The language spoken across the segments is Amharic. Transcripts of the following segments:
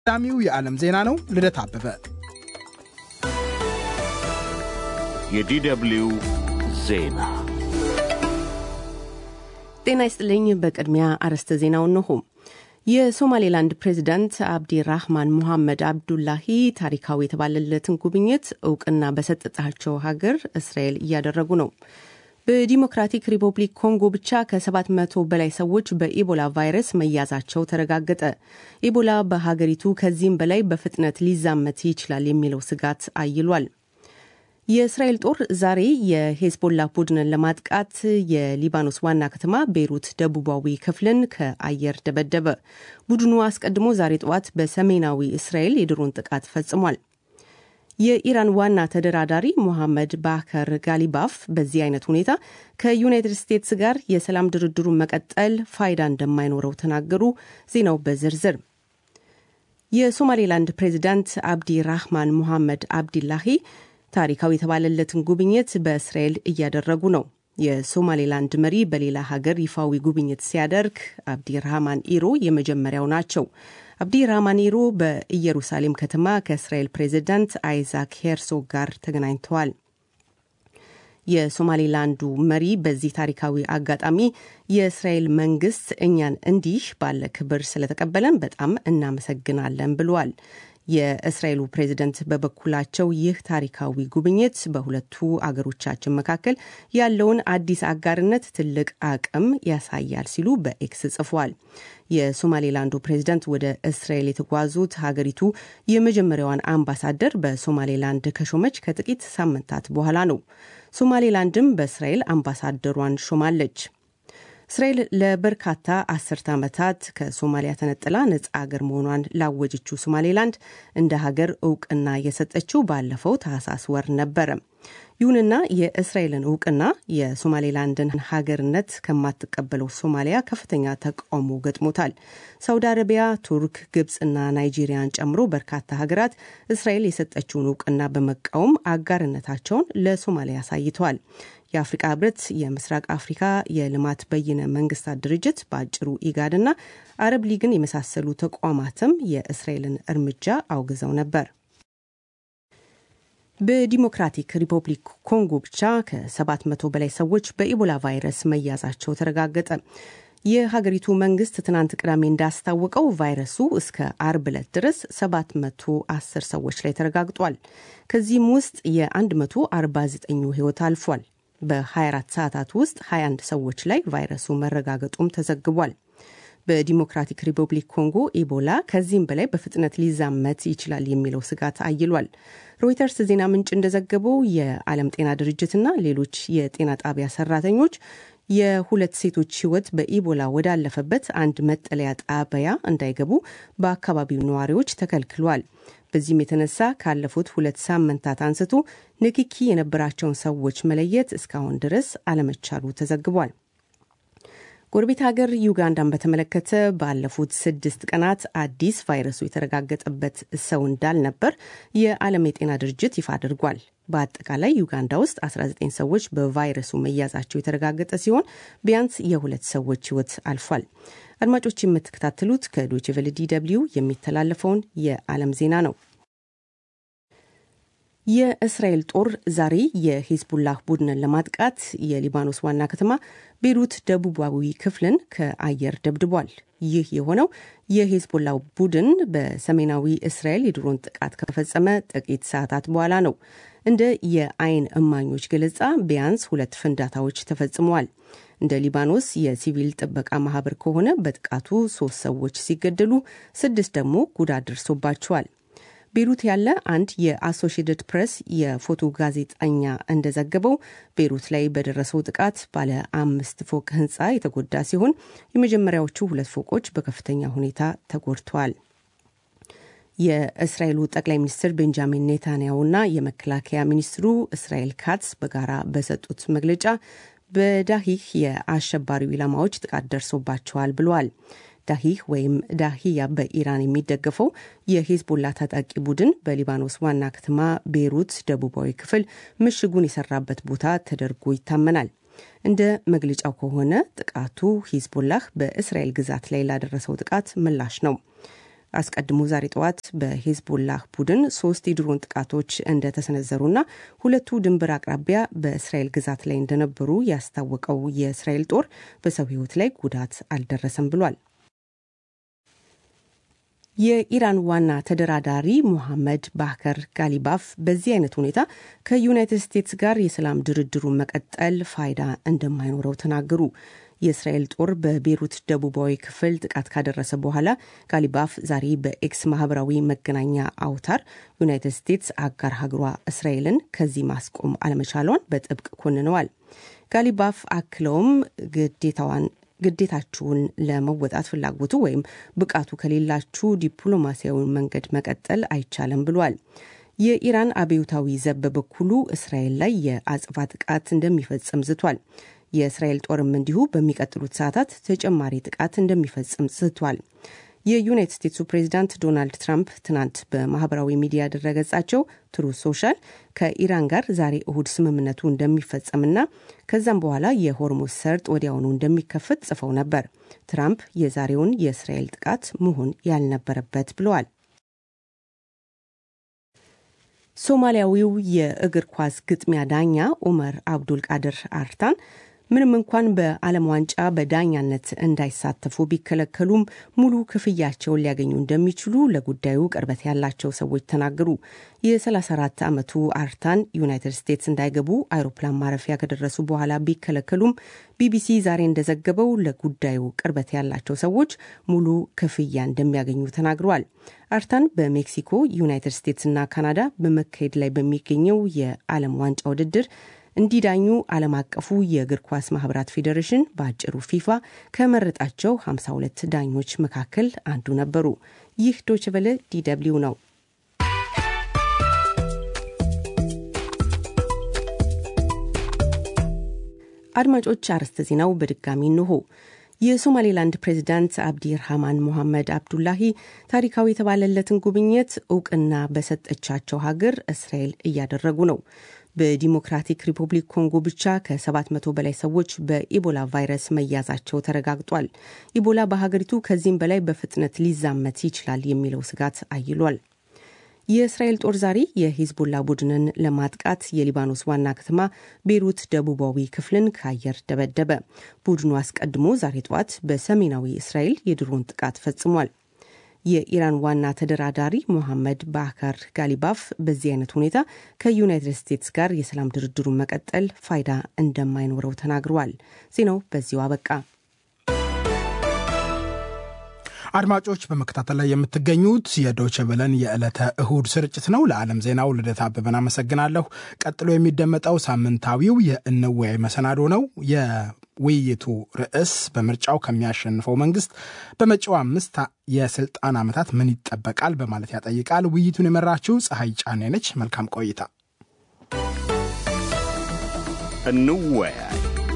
ቀዳሚው የዓለም ዜና ነው። ልደት አበበ የዲደብልዩ ዜና ጤና ይስጥልኝ። በቅድሚያ አርዕስተ ዜናው እነሆ። የሶማሌላንድ ፕሬዚዳንት አብዲ ራህማን ሙሐመድ አብዱላሂ ታሪካዊ የተባለለትን ጉብኝት እውቅና በሰጠጣቸው ሀገር እስራኤል እያደረጉ ነው። በዲሞክራቲክ ሪፐብሊክ ኮንጎ ብቻ ከ700 በላይ ሰዎች በኢቦላ ቫይረስ መያዛቸው ተረጋገጠ። ኢቦላ በሀገሪቱ ከዚህም በላይ በፍጥነት ሊዛመት ይችላል የሚለው ስጋት አይሏል። የእስራኤል ጦር ዛሬ የሄዝቦላ ቡድንን ለማጥቃት የሊባኖስ ዋና ከተማ ቤይሩት ደቡባዊ ክፍልን ከአየር ደበደበ። ቡድኑ አስቀድሞ ዛሬ ጠዋት በሰሜናዊ እስራኤል የድሮን ጥቃት ፈጽሟል። የኢራን ዋና ተደራዳሪ ሞሐመድ ባከር ጋሊባፍ በዚህ አይነት ሁኔታ ከዩናይትድ ስቴትስ ጋር የሰላም ድርድሩን መቀጠል ፋይዳ እንደማይኖረው ተናገሩ። ዜናው በዝርዝር የሶማሌላንድ ፕሬዚዳንት አብዲ ራህማን ሙሐመድ አብዲላሂ ታሪካዊ የተባለለትን ጉብኝት በእስራኤል እያደረጉ ነው። የሶማሌላንድ መሪ በሌላ ሀገር ይፋዊ ጉብኝት ሲያደርግ አብዲ ራህማን ኢሮ የመጀመሪያው ናቸው። አብዲ ራህማን ኢሮ በኢየሩሳሌም ከተማ ከእስራኤል ፕሬዚዳንት አይዛክ ሄርሶግ ጋር ተገናኝተዋል። የሶማሌላንዱ መሪ በዚህ ታሪካዊ አጋጣሚ የእስራኤል መንግስት እኛን እንዲህ ባለ ክብር ስለተቀበለን በጣም እናመሰግናለን ብለዋል። የእስራኤሉ ፕሬዝደንት በበኩላቸው ይህ ታሪካዊ ጉብኝት በሁለቱ አገሮቻችን መካከል ያለውን አዲስ አጋርነት ትልቅ አቅም ያሳያል ሲሉ በኤክስ ጽፏል። የሶማሌላንዱ ፕሬዝደንት ወደ እስራኤል የተጓዙት ሀገሪቱ የመጀመሪያዋን አምባሳደር በሶማሌላንድ ከሾመች ከጥቂት ሳምንታት በኋላ ነው። ሶማሌላንድም በእስራኤል አምባሳደሯን ሾማለች። እስራኤል ለበርካታ አስርተ ዓመታት ከሶማሊያ ተነጥላ ነጻ ሀገር መሆኗን ላወጀችው ሶማሌላንድ እንደ ሀገር እውቅና የሰጠችው ባለፈው ታህሳስ ወር ነበረ። ይሁንና የእስራኤልን እውቅና የሶማሌላንድን ሀገርነት ከማትቀበለው ሶማሊያ ከፍተኛ ተቃውሞ ገጥሞታል። ሳውዲ አረቢያ፣ ቱርክ፣ ግብፅና ናይጄሪያን ጨምሮ በርካታ ሀገራት እስራኤል የሰጠችውን እውቅና በመቃወም አጋርነታቸውን ለሶማሊያ አሳይተዋል። የአፍሪቃ ህብረት፣ የምስራቅ አፍሪካ የልማት በይነ መንግስታት ድርጅት በአጭሩ ኢጋድና አረብ ሊግን የመሳሰሉ ተቋማትም የእስራኤልን እርምጃ አውግዘው ነበር። በዲሞክራቲክ ሪፐብሊክ ኮንጎ ብቻ ከ700 በላይ ሰዎች በኢቦላ ቫይረስ መያዛቸው ተረጋገጠ። የሀገሪቱ መንግስት ትናንት ቅዳሜ እንዳስታወቀው ቫይረሱ እስከ አርብ ዕለት ድረስ 710 ሰዎች ላይ ተረጋግጧል። ከዚህም ውስጥ የ149ኙ ህይወት አልፏል። በ24 ሰዓታት ውስጥ 21 ሰዎች ላይ ቫይረሱ መረጋገጡም ተዘግቧል። በዲሞክራቲክ ሪፐብሊክ ኮንጎ ኢቦላ ከዚህም በላይ በፍጥነት ሊዛመት ይችላል የሚለው ስጋት አይሏል። ሮይተርስ ዜና ምንጭ እንደዘገበው የዓለም ጤና ድርጅትና ሌሎች የጤና ጣቢያ ሰራተኞች የሁለት ሴቶች ህይወት በኢቦላ ወዳለፈበት አንድ መጠለያ ጣቢያ እንዳይገቡ በአካባቢው ነዋሪዎች ተከልክሏል። በዚህም የተነሳ ካለፉት ሁለት ሳምንታት አንስቶ ንክኪ የነበራቸውን ሰዎች መለየት እስካሁን ድረስ አለመቻሉ ተዘግቧል። ጎረቤት ሀገር ዩጋንዳን በተመለከተ ባለፉት ስድስት ቀናት አዲስ ቫይረሱ የተረጋገጠበት ሰው እንዳልነበር የዓለም የጤና ድርጅት ይፋ አድርጓል። በአጠቃላይ ዩጋንዳ ውስጥ 19 ሰዎች በቫይረሱ መያዛቸው የተረጋገጠ ሲሆን ቢያንስ የሁለት ሰዎች ህይወት አልፏል። አድማጮች የምትከታተሉት ከዶይቼ ቬለ ዲ ደብልዩ የሚተላለፈውን የዓለም ዜና ነው። የእስራኤል ጦር ዛሬ የሂዝቡላህ ቡድንን ለማጥቃት የሊባኖስ ዋና ከተማ ቤይሩት ደቡባዊ ክፍልን ከአየር ደብድቧል። ይህ የሆነው የሂዝቦላ ቡድን በሰሜናዊ እስራኤል የድሮን ጥቃት ከፈጸመ ጥቂት ሰዓታት በኋላ ነው። እንደ የአይን እማኞች ገለጻ ቢያንስ ሁለት ፍንዳታዎች ተፈጽመዋል። እንደ ሊባኖስ የሲቪል ጥበቃ ማህበር ከሆነ በጥቃቱ ሶስት ሰዎች ሲገደሉ ስድስት ደግሞ ጉዳት ደርሶባቸዋል። ቤይሩት ያለ አንድ የአሶሺየትድ ፕሬስ የፎቶ ጋዜጠኛ እንደዘገበው ቤይሩት ላይ በደረሰው ጥቃት ባለ አምስት ፎቅ ህንፃ የተጎዳ ሲሆን የመጀመሪያዎቹ ሁለት ፎቆች በከፍተኛ ሁኔታ ተጎድተዋል። የእስራኤሉ ጠቅላይ ሚኒስትር ቤንጃሚን ኔታንያሁና የመከላከያ ሚኒስትሩ እስራኤል ካትስ በጋራ በሰጡት መግለጫ በዳሂህ የአሸባሪው ኢላማዎች ጥቃት ደርሶባቸዋል ብለዋል። ዳሂህ ወይም ዳሂያ በኢራን የሚደገፈው የሂዝቦላ ታጣቂ ቡድን በሊባኖስ ዋና ከተማ ቤይሩት ደቡባዊ ክፍል ምሽጉን የሰራበት ቦታ ተደርጎ ይታመናል። እንደ መግለጫው ከሆነ ጥቃቱ ሂዝቦላህ በእስራኤል ግዛት ላይ ላደረሰው ጥቃት ምላሽ ነው። አስቀድሞ ዛሬ ጠዋት በሄዝቦላህ ቡድን ሶስት የድሮን ጥቃቶች እንደተሰነዘሩና ሁለቱ ድንበር አቅራቢያ በእስራኤል ግዛት ላይ እንደነበሩ ያስታወቀው የእስራኤል ጦር በሰው ሕይወት ላይ ጉዳት አልደረሰም ብሏል። የኢራን ዋና ተደራዳሪ ሙሐመድ ባከር ጋሊባፍ በዚህ አይነት ሁኔታ ከዩናይትድ ስቴትስ ጋር የሰላም ድርድሩን መቀጠል ፋይዳ እንደማይኖረው ተናገሩ። የእስራኤል ጦር በቤሩት ደቡባዊ ክፍል ጥቃት ካደረሰ በኋላ ጋሊባፍ ዛሬ በኤክስ ማህበራዊ መገናኛ አውታር ዩናይትድ ስቴትስ አጋር ሀገሯ እስራኤልን ከዚህ ማስቆም አለመቻሏን በጥብቅ ኮንነዋል። ጋሊባፍ አክለውም ግዴታዋን ግዴታችሁን ለመወጣት ፍላጎቱ ወይም ብቃቱ ከሌላችሁ ዲፕሎማሲያዊ መንገድ መቀጠል አይቻልም ብሏል። የኢራን አብዮታዊ ዘብ በበኩሉ እስራኤል ላይ የአጽፋ ጥቃት እንደሚፈጽም ዝቷል። የእስራኤል ጦርም እንዲሁ በሚቀጥሉት ሰዓታት ተጨማሪ ጥቃት እንደሚፈጽም ዝቷል። የዩናይትድ ስቴትሱ ፕሬዚዳንት ዶናልድ ትራምፕ ትናንት በማህበራዊ ሚዲያ ድረገጻቸው ትሩ ሶሻል ከኢራን ጋር ዛሬ እሁድ ስምምነቱ እንደሚፈጸምና ከዛም በኋላ የሆርሙዝ ሰርጥ ወዲያውኑ እንደሚከፈት ጽፈው ነበር። ትራምፕ የዛሬውን የእስራኤል ጥቃት መሆን ያልነበረበት ብለዋል። ሶማሊያዊው የእግር ኳስ ግጥሚያ ዳኛ ኡመር አብዱል ቃድር አርታን ምንም እንኳን በዓለም ዋንጫ በዳኛነት እንዳይሳተፉ ቢከለከሉም ሙሉ ክፍያቸውን ሊያገኙ እንደሚችሉ ለጉዳዩ ቅርበት ያላቸው ሰዎች ተናገሩ። የ34 ዓመቱ አርታን ዩናይትድ ስቴትስ እንዳይገቡ አይሮፕላን ማረፊያ ከደረሱ በኋላ ቢከለከሉም ቢቢሲ ዛሬ እንደዘገበው ለጉዳዩ ቅርበት ያላቸው ሰዎች ሙሉ ክፍያ እንደሚያገኙ ተናግረዋል። አርታን በሜክሲኮ ዩናይትድ ስቴትስና ካናዳ በመካሄድ ላይ በሚገኘው የዓለም ዋንጫ ውድድር እንዲዳኙ ዓለም አቀፉ የእግር ኳስ ማህበራት ፌዴሬሽን በአጭሩ ፊፋ ከመረጣቸው 52 ዳኞች መካከል አንዱ ነበሩ። ይህ ዶችቨለ ዲደብሊው ነው። አድማጮች፣ አርዕስተ ዜናው በድጋሚ እንሆ። የሶማሌላንድ ፕሬዚዳንት አብዲ ርሃማን ሞሐመድ አብዱላሂ ታሪካዊ የተባለለትን ጉብኝት እውቅና በሰጠቻቸው ሀገር እስራኤል እያደረጉ ነው። በዲሞክራቲክ ሪፐብሊክ ኮንጎ ብቻ ከ700 በላይ ሰዎች በኢቦላ ቫይረስ መያዛቸው ተረጋግጧል። ኢቦላ በሀገሪቱ ከዚህም በላይ በፍጥነት ሊዛመት ይችላል የሚለው ስጋት አይሏል። የእስራኤል ጦር ዛሬ የሂዝቦላ ቡድንን ለማጥቃት የሊባኖስ ዋና ከተማ ቤሩት ደቡባዊ ክፍልን ከአየር ደበደበ። ቡድኑ አስቀድሞ ዛሬ ጠዋት በሰሜናዊ እስራኤል የድሮን ጥቃት ፈጽሟል። የኢራን ዋና ተደራዳሪ ሞሐመድ ባከር ጋሊባፍ በዚህ አይነት ሁኔታ ከዩናይትድ ስቴትስ ጋር የሰላም ድርድሩን መቀጠል ፋይዳ እንደማይኖረው ተናግረዋል። ዜናው በዚሁ አበቃ። አድማጮች በመከታተል ላይ የምትገኙት የዶቼ ቬለን የዕለተ እሁድ ስርጭት ነው። ለዓለም ዜናው ልደት አበበን አመሰግናለሁ። ቀጥሎ የሚደመጠው ሳምንታዊው የእንወያይ መሰናዶ ነው። የውይይቱ ርዕስ በምርጫው ከሚያሸንፈው መንግስት በመጪው አምስት የስልጣን ዓመታት ምን ይጠበቃል በማለት ያጠይቃል። ውይይቱን የመራችው ፀሐይ ጫኔ ነች። መልካም ቆይታ። እንወያይ።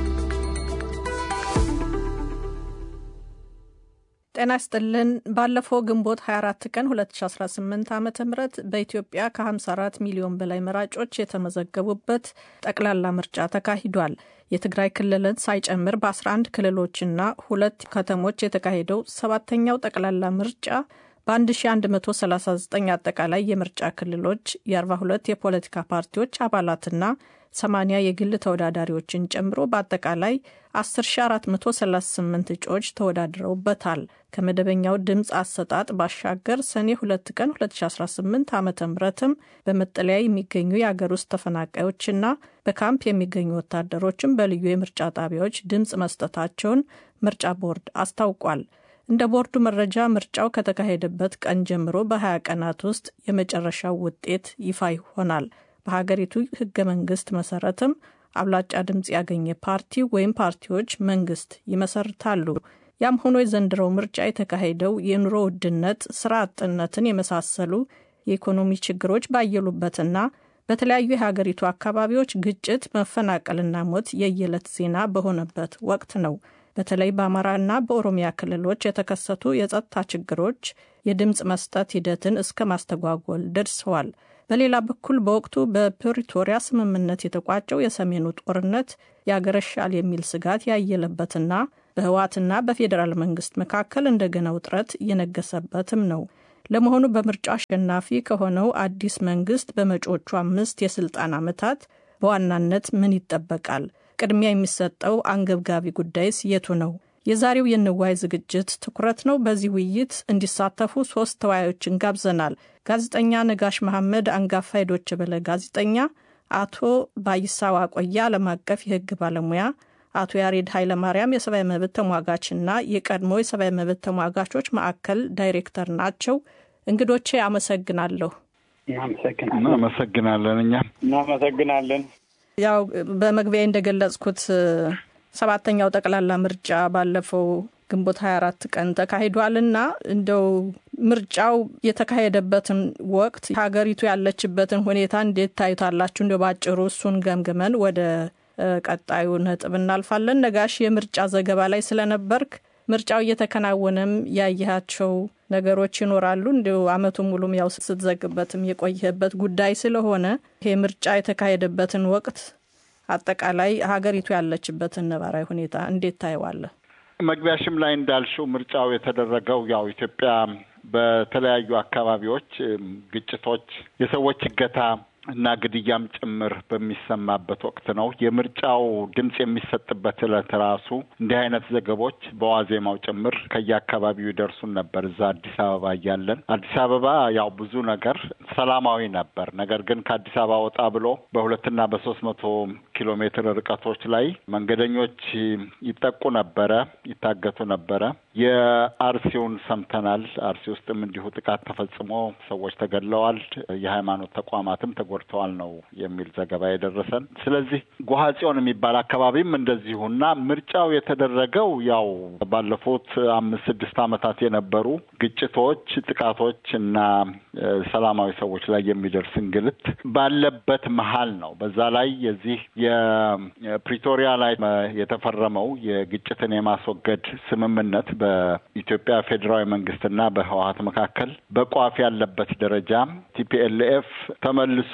ጤና ይስጥልን። ባለፈው ግንቦት 24 ቀን 2018 ዓ ም በኢትዮጵያ ከ54 ሚሊዮን በላይ መራጮች የተመዘገቡበት ጠቅላላ ምርጫ ተካሂዷል። የትግራይ ክልልን ሳይጨምር በ11 ክልሎችና ሁለት ከተሞች የተካሄደው ሰባተኛው ጠቅላላ ምርጫ በ1139 አጠቃላይ የምርጫ ክልሎች የ42 የፖለቲካ ፓርቲዎች አባላትና 80 የግል ተወዳዳሪዎችን ጨምሮ በአጠቃላይ 10438 እጩዎች ተወዳድረውበታል። ከመደበኛው ድምፅ አሰጣጥ ባሻገር ሰኔ 2 ቀን 2018 ዓ ምትም በመጠለያ የሚገኙ የአገር ውስጥ ተፈናቃዮችና በካምፕ የሚገኙ ወታደሮችም በልዩ የምርጫ ጣቢያዎች ድምፅ መስጠታቸውን ምርጫ ቦርድ አስታውቋል። እንደ ቦርዱ መረጃ ምርጫው ከተካሄደበት ቀን ጀምሮ በ20 ቀናት ውስጥ የመጨረሻው ውጤት ይፋ ይሆናል። በሀገሪቱ ህገ መንግስት መሰረትም አብላጫ ድምፅ ያገኘ ፓርቲ ወይም ፓርቲዎች መንግስት ይመሰርታሉ። ያም ሆኖ የዘንድሮው ምርጫ የተካሄደው የኑሮ ውድነት፣ ስራ አጥነትን የመሳሰሉ የኢኮኖሚ ችግሮች ባየሉበትና በተለያዩ የሀገሪቱ አካባቢዎች ግጭት፣ መፈናቀልና ሞት የየዕለት ዜና በሆነበት ወቅት ነው። በተለይ በአማራና በኦሮሚያ ክልሎች የተከሰቱ የጸጥታ ችግሮች የድምፅ መስጠት ሂደትን እስከ ማስተጓጎል ደርሰዋል። በሌላ በኩል በወቅቱ በፕሪቶሪያ ስምምነት የተቋጨው የሰሜኑ ጦርነት ያገረሻል የሚል ስጋት ያየለበትና በህወሓትና በፌዴራል መንግስት መካከል እንደገና ውጥረት እየነገሰበትም ነው። ለመሆኑ በምርጫው አሸናፊ ከሆነው አዲስ መንግስት በመጪዎቹ አምስት የስልጣን ዓመታት በዋናነት ምን ይጠበቃል? ቅድሚያ የሚሰጠው አንገብጋቢ ጉዳይስ የቱ ነው? የዛሬው የንዋይ ዝግጅት ትኩረት ነው። በዚህ ውይይት እንዲሳተፉ ሶስት ተወያዮችን ጋብዘናል። ጋዜጠኛ ነጋሽ መሐመድ፣ አንጋፋ የዶይቼ ቬለ ጋዜጠኛ፣ አቶ ባይሳ ዋቆያ፣ ዓለም አቀፍ የህግ ባለሙያ፣ አቶ ያሬድ ኃይለማርያም የሰብአዊ መብት ተሟጋችና የቀድሞ የሰብአዊ መብት ተሟጋቾች ማዕከል ዳይሬክተር ናቸው። እንግዶቼ አመሰግናለሁ። እናመሰግናለን። እኛ እናመሰግናለን። ያው በመግቢያ እንደገለጽኩት ሰባተኛው ጠቅላላ ምርጫ ባለፈው ግንቦት 24 ቀን ተካሂዷልና እንደው ምርጫው የተካሄደበትን ወቅት ሀገሪቱ ያለችበትን ሁኔታ እንዴት ታዩታላችሁ? እንደው ባጭሩ እሱን ገምግመን ወደ ቀጣዩ ነጥብ እናልፋለን። ነጋሽ የምርጫ ዘገባ ላይ ስለነበርክ ምርጫው እየተከናወነም ያየሃቸው ነገሮች ይኖራሉ። እንዲሁ አመቱን ሙሉም ያው ስትዘግበትም የቆየህበት ጉዳይ ስለሆነ ይሄ ምርጫ የተካሄደበትን ወቅት አጠቃላይ ሀገሪቱ ያለችበትን ነባራዊ ሁኔታ እንዴት ታየዋለህ? መግቢያሽም ላይ እንዳልሽው ምርጫው የተደረገው ያው ኢትዮጵያ በተለያዩ አካባቢዎች ግጭቶች፣ የሰዎች እገታ እና ግድያም ጭምር በሚሰማበት ወቅት ነው። የምርጫው ድምጽ የሚሰጥበት እለት ራሱ እንዲህ አይነት ዘገቦች በዋዜማው ጭምር ከየአካባቢው ይደርሱን ነበር። እዛ አዲስ አበባ እያለን አዲስ አበባ ያው ብዙ ነገር ሰላማዊ ነበር። ነገር ግን ከአዲስ አበባ ወጣ ብሎ በሁለትና በሶስት መቶ ኪሎ ሜትር ርቀቶች ላይ መንገደኞች ይጠቁ ነበረ፣ ይታገቱ ነበረ። የአርሲውን ሰምተናል። አርሲ ውስጥም እንዲሁ ጥቃት ተፈጽሞ ሰዎች ተገድለዋል፣ የሃይማኖት ተቋማትም ተጎድተዋል ነው የሚል ዘገባ የደረሰን። ስለዚህ ጎሐጽዮን የሚባል አካባቢም እንደዚሁና ምርጫው የተደረገው ያው ባለፉት አምስት ስድስት ዓመታት የነበሩ ግጭቶች፣ ጥቃቶች እና ሰላማዊ ሰዎች ላይ የሚደርስ እንግልት ባለበት መሀል ነው። በዛ ላይ የዚህ የፕሪቶሪያ ላይ የተፈረመው የግጭትን የማስወገድ ስምምነት በኢትዮጵያ ፌዴራዊ መንግስትና በህወሀት መካከል በቋፍ ያለበት ደረጃ ቲፒኤልኤፍ ተመልሶ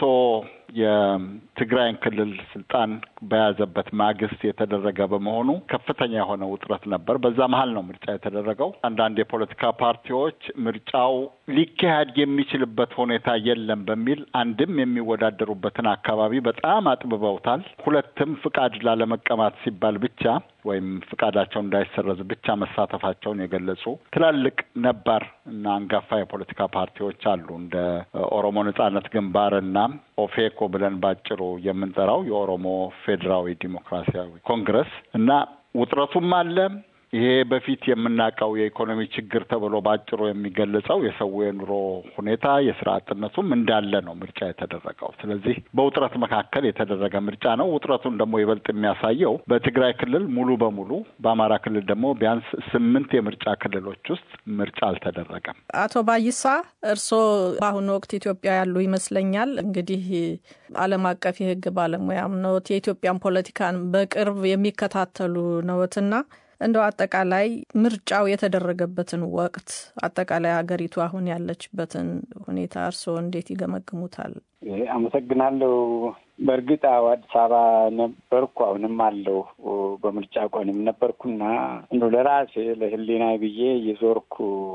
የትግራይን ክልል ስልጣን በያዘበት ማግስት የተደረገ በመሆኑ ከፍተኛ የሆነ ውጥረት ነበር። በዛ መሀል ነው ምርጫ የተደረገው። አንዳንድ የፖለቲካ ፓርቲዎች ምርጫው ሊካሄድ የሚችልበት ሁኔታ የለም በሚል አንድም የሚወዳደሩበትን አካባቢ በጣም አጥብበውታል። ሁለትም ፍቃድ ላለመቀማት ሲባል ብቻ ወይም ፍቃዳቸው እንዳይሰረዝ ብቻ መሳተፋቸውን የገለጹ ትላልቅ ነባር እና አንጋፋ የፖለቲካ ፓርቲዎች አሉ እንደ ኦሮሞ ነጻነት ግንባር እና ኦፌኮ ብለን ባጭሩ የምንጠራው የኦሮሞ ፌዴራዊ ዲሞክራሲያዊ ኮንግረስ እና ውጥረቱም አለ። ይሄ በፊት የምናውቀው የኢኮኖሚ ችግር ተብሎ ባጭሩ የሚገለጸው የሰው የኑሮ ሁኔታ የስራ አጥነቱም እንዳለ ነው ምርጫ የተደረገው። ስለዚህ በውጥረት መካከል የተደረገ ምርጫ ነው። ውጥረቱን ደግሞ ይበልጥ የሚያሳየው በትግራይ ክልል ሙሉ በሙሉ በአማራ ክልል ደግሞ ቢያንስ ስምንት የምርጫ ክልሎች ውስጥ ምርጫ አልተደረገም። አቶ ባይሳ እርስዎ በአሁኑ ወቅት ኢትዮጵያ ያሉ ይመስለኛል። እንግዲህ ዓለም አቀፍ የሕግ ባለሙያም ነዎት፣ የኢትዮጵያን ፖለቲካን በቅርብ የሚከታተሉ ነዎትና እንደው አጠቃላይ ምርጫው የተደረገበትን ወቅት አጠቃላይ ሀገሪቱ አሁን ያለችበትን ሁኔታ እርስዎ እንዴት ይገመግሙታል? አመሰግናለሁ። በእርግጥ አዎ አዲስ አበባ ነበርኩ፣ አሁንም አለው በምርጫ ቀንም ነበርኩና እንዶ ለራሴ ለህሊና ብዬ የዞርኩ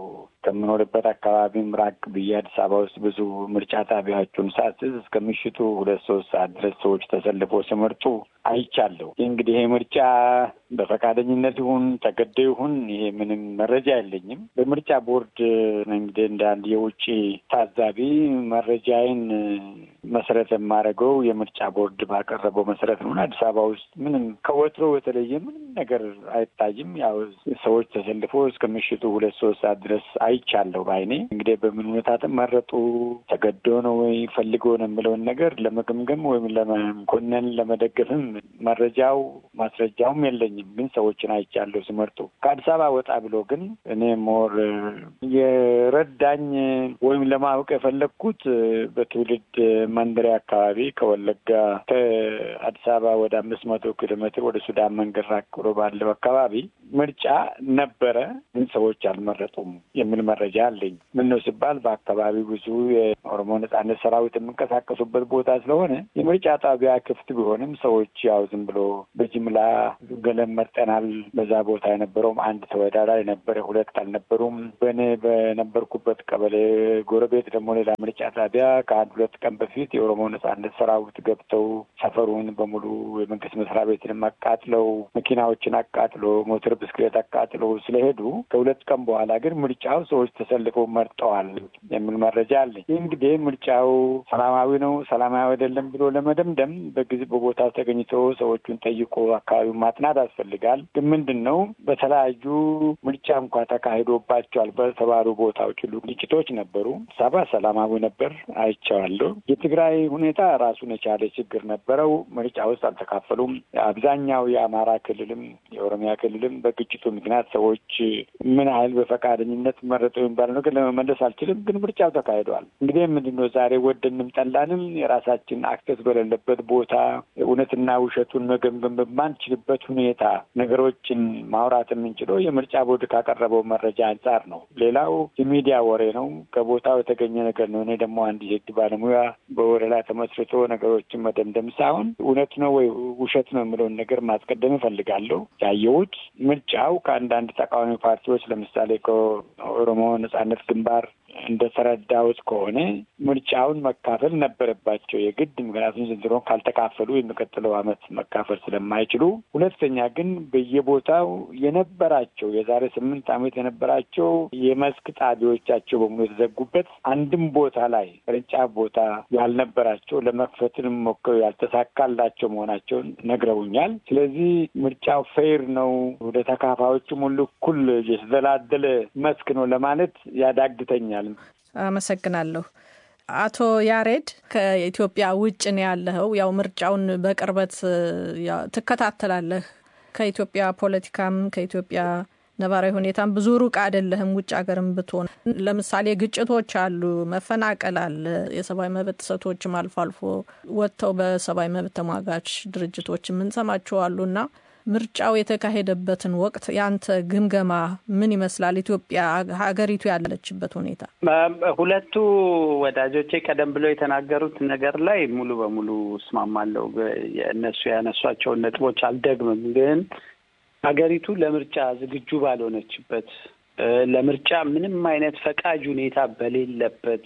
ከምኖርበት አካባቢም ራቅ ብዬ አዲስ አበባ ውስጥ ብዙ ምርጫ ጣቢያዎቹን ሳስዝ እስከ ምሽቱ ሁለት ሶስት ሰዓት ድረስ ሰዎች ተሰልፎ ሲመርጡ አይቻለሁ። እንግዲህ ይሄ ምርጫ በፈቃደኝነት ይሁን ተገዶ ይሁን ይሄ ምንም መረጃ የለኝም። በምርጫ ቦርድ እንግዲህ እንደ አንድ የውጭ ታዛቢ መረጃዬን መሰረት የማደርገው የምርጫ ቦርድ ባቀረበው መሰረት ነው። አዲስ አበባ ውስጥ ምንም ከወትሮ የተለየ ምንም ነገር አይታይም። ያው ሰዎች ተሰልፎ እስከ ምሽቱ ሁለት ሶስት ሰዓት ድረስ አይቻለሁ በዓይኔ። እንግዲህ በምን ሁኔታ መረጡ ተገዶ ነው ወይ ፈልጎ ነው የምለውን ነገር ለመገምገም ወይም ለመኮነን ለመደገፍም መረጃው ማስረጃውም የለኝም። ግን ሰዎችን አይቻለሁ ሲመርጡ። ከአዲስ አበባ ወጣ ብሎ ግን እኔ ሞር የረዳኝ ወይም ለማወቅ የፈለግኩት በትውልድ መንደሪያ አካባቢ ከወለጋ ከአዲስ አበባ ወደ አምስት መቶ ኪሎ ሜትር ወደ ሱዳን መንገድ ራቅ ብሎ ባለው አካባቢ ምርጫ ነበረ፣ ግን ሰዎች አልመረጡም የሚል መረጃ አለኝ። ምን ነው ሲባል በአካባቢው ብዙ የኦሮሞ ነጻነት ሰራዊት የሚንቀሳቀሱበት ቦታ ስለሆነ የምርጫ ጣቢያ ክፍት ቢሆንም ሰዎች ያው ዝም ብሎ በጅምላ ገለም መርጠናል። በዛ ቦታ የነበረውም አንድ ተወዳዳሪ ነበረ፣ ሁለት አልነበሩም። በእኔ በነበርኩበት ቀበሌ ጎረቤት ደግሞ ሌላ ምርጫ ጣቢያ ከአንድ ሁለት ቀን በፊት የኦሮሞ ነጻነት ሰራዊት ገብተው ሰፈሩን በሙሉ የመንግስት መስሪያ ቤትንም አቃጥለው መኪናዎችን አቃጥሎ ሞተር ብስክሌት አቃጥለው ስለሄዱ ከሁለት ቀን በኋላ ግን ምርጫው ሰዎች ተሰልፈው መርጠዋል የሚል መረጃ አለ። ይህ እንግዲህ ምርጫው ሰላማዊ ነው ሰላማዊ አይደለም ብሎ ለመደምደም በጊዜ በቦታው ተገኝቶ ሰዎቹን ጠይቆ አካባቢውን ማጥናት ያስፈልጋል። ግን ምንድን ነው በተለያዩ ምርጫ እንኳ ተካሂዶባቸዋል በተባሉ ቦታዎች ሁሉ ግጭቶች ነበሩ። ሰባ ሰላማዊ ነበር አይቼዋለሁ። የትግራይ ሁኔታ ራሱን የቻለ ችግር ነበረው። ምርጫ ውስጥ አልተካፈሉም። አብዛኛው የአማራ ክልልም የኦሮሚያ ክልልም በግጭቱ ምክንያት ሰዎች ምን ያህል በፈቃደኝነት መረጡ የሚባለው ነገር ለመመለስ አልችልም። ግን ምርጫው ተካሂደዋል። እንግዲህ ምንድን ነው ዛሬ ወደንም ጠላንም የራሳችን አክሰስ በሌለበት ቦታ እውነትና ውሸቱን መገምገም በማንችልበት ሁኔታ ነገሮችን ማውራት የምንችለው የምርጫ ቦርድ ካቀረበው መረጃ አንጻር ነው። ሌላው የሚዲያ ወሬ ነው፣ ከቦታው የተገኘ ነገር ነው። እኔ ደግሞ አንድ የህግ ባለሙያ በወሬ ላይ ተመስርቶ ነገሮችን መደምደም ሳይሆን እውነት ነው ወይ ውሸት ነው የምለውን ነገር ማስቀደም እፈልጋለሁ። ያየሁት ምርጫው ከአንዳንድ ተቃዋሚ ፓርቲዎች ለምሳሌ ከኦሮሞ ነጻነት ግንባር እንደተረዳሁት ከሆነ ምርጫውን መካፈል ነበረባቸው የግድ ምክንያቱም ዘንድሮን ካልተካፈሉ የሚቀጥለው ዓመት መካፈል ስለማይችሉ፣ ሁለተኛ ግን በየቦታው የነበራቸው የዛሬ ስምንት ዓመት የነበራቸው የመስክ ጣቢያዎቻቸው በሙሉ የተዘጉበት አንድም ቦታ ላይ ቅርንጫፍ ቦታ ያልነበራቸው ለመክፈትን ሞክረው ያልተሳካላቸው መሆናቸውን ነግረውኛል። ስለዚህ ምርጫው ፌር ነው፣ ወደ ተካፋዮቹም ሁሉ እኩል የተደላደለ መስክ ነው ለማለት ያዳግተኛል። አመሰግናለሁ። አቶ ያሬድ ከኢትዮጵያ ውጭ ነው ያለኸው። ያው ምርጫውን በቅርበት ትከታተላለህ። ከኢትዮጵያ ፖለቲካም ከኢትዮጵያ ነባራዊ ሁኔታም ብዙ ሩቅ አይደለህም። ውጭ ሀገርም ብትሆን ለምሳሌ ግጭቶች አሉ፣ መፈናቀል አለ፣ የሰብአዊ መብት ጥሰቶችም አልፎ አልፎ ወጥተው በሰብአዊ መብት ተሟጋች ድርጅቶች የምንሰማቸው አሉና ምርጫው የተካሄደበትን ወቅት ያንተ ግምገማ ምን ይመስላል? ኢትዮጵያ ሀገሪቱ ያለችበት ሁኔታ። ሁለቱ ወዳጆቼ ቀደም ብለው የተናገሩት ነገር ላይ ሙሉ በሙሉ እስማማለሁ። እነሱ ያነሷቸውን ነጥቦች አልደግምም። ግን ሀገሪቱ ለምርጫ ዝግጁ ባልሆነችበት፣ ለምርጫ ምንም አይነት ፈቃጅ ሁኔታ በሌለበት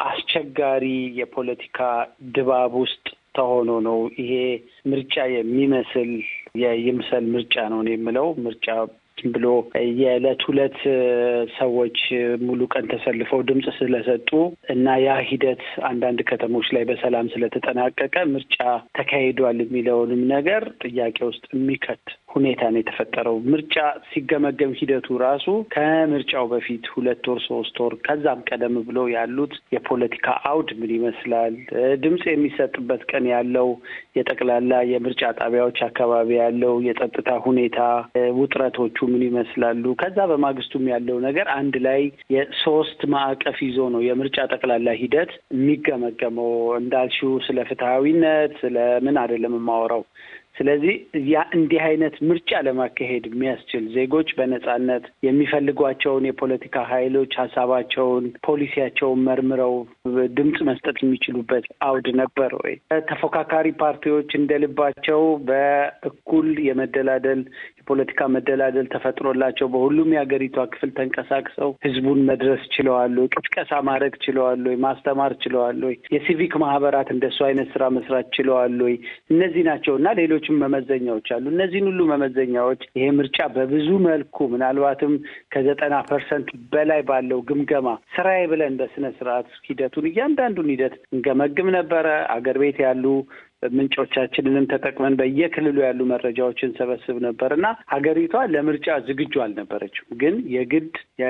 አስቸጋሪ የፖለቲካ ድባብ ውስጥ ተሆኖ ነው ይሄ ምርጫ የሚመስል የይምሰል ምርጫ ነው የምለው። ምርጫ ብሎ የዕለት ሁለት ሰዎች ሙሉ ቀን ተሰልፈው ድምፅ ስለሰጡ እና ያ ሂደት አንዳንድ ከተሞች ላይ በሰላም ስለተጠናቀቀ ምርጫ ተካሂዷል የሚለውንም ነገር ጥያቄ ውስጥ የሚከት ሁኔታ ነው የተፈጠረው። ምርጫ ሲገመገም ሂደቱ ራሱ ከምርጫው በፊት ሁለት ወር ሶስት ወር ከዛም ቀደም ብሎ ያሉት የፖለቲካ አውድ ምን ይመስላል፣ ድምፅ የሚሰጥበት ቀን ያለው የጠቅላላ የምርጫ ጣቢያዎች አካባቢ ያለው የጸጥታ ሁኔታ ውጥረቶቹ ምን ይመስላሉ፣ ከዛ በማግስቱም ያለው ነገር አንድ ላይ የሶስት ማዕቀፍ ይዞ ነው የምርጫ ጠቅላላ ሂደት የሚገመገመው። እንዳልሽው ስለ ፍትሐዊነት ስለ ምን አይደለም የማወራው ስለዚህ ያ እንዲህ አይነት ምርጫ ለማካሄድ የሚያስችል ዜጎች በነጻነት የሚፈልጓቸውን የፖለቲካ ኃይሎች ሀሳባቸውን፣ ፖሊሲያቸውን መርምረው ድምፅ መስጠት የሚችሉበት አውድ ነበር ወይ? ተፎካካሪ ፓርቲዎች እንደልባቸው በእኩል የመደላደል የፖለቲካ መደላደል ተፈጥሮላቸው በሁሉም የሀገሪቷ ክፍል ተንቀሳቅሰው ህዝቡን መድረስ ችለዋል ወይ? ቅስቀሳ ማድረግ ችለዋል ወይ? ማስተማር ችለዋል ወይ? የሲቪክ ማህበራት እንደሱ አይነት ስራ መስራት ችለዋል ወይ? እነዚህ ናቸው እና ሌሎችም መመዘኛዎች አሉ። እነዚህን ሁሉ መመዘኛዎች ይሄ ምርጫ በብዙ መልኩ ምናልባትም ከዘጠና ፐርሰንት በላይ ባለው ግምገማ ስራዬ ብለን በስነ ስርዓት ሂደቱን እያንዳንዱን ሂደት እንገመግም ነበረ። አገር ቤት ያሉ ምንጮቻችንንም ተጠቅመን በየክልሉ ያሉ መረጃዎችን ሰበስብ ነበር እና ሀገሪቷ ለምርጫ ዝግጁ አልነበረችም። ግን የግድ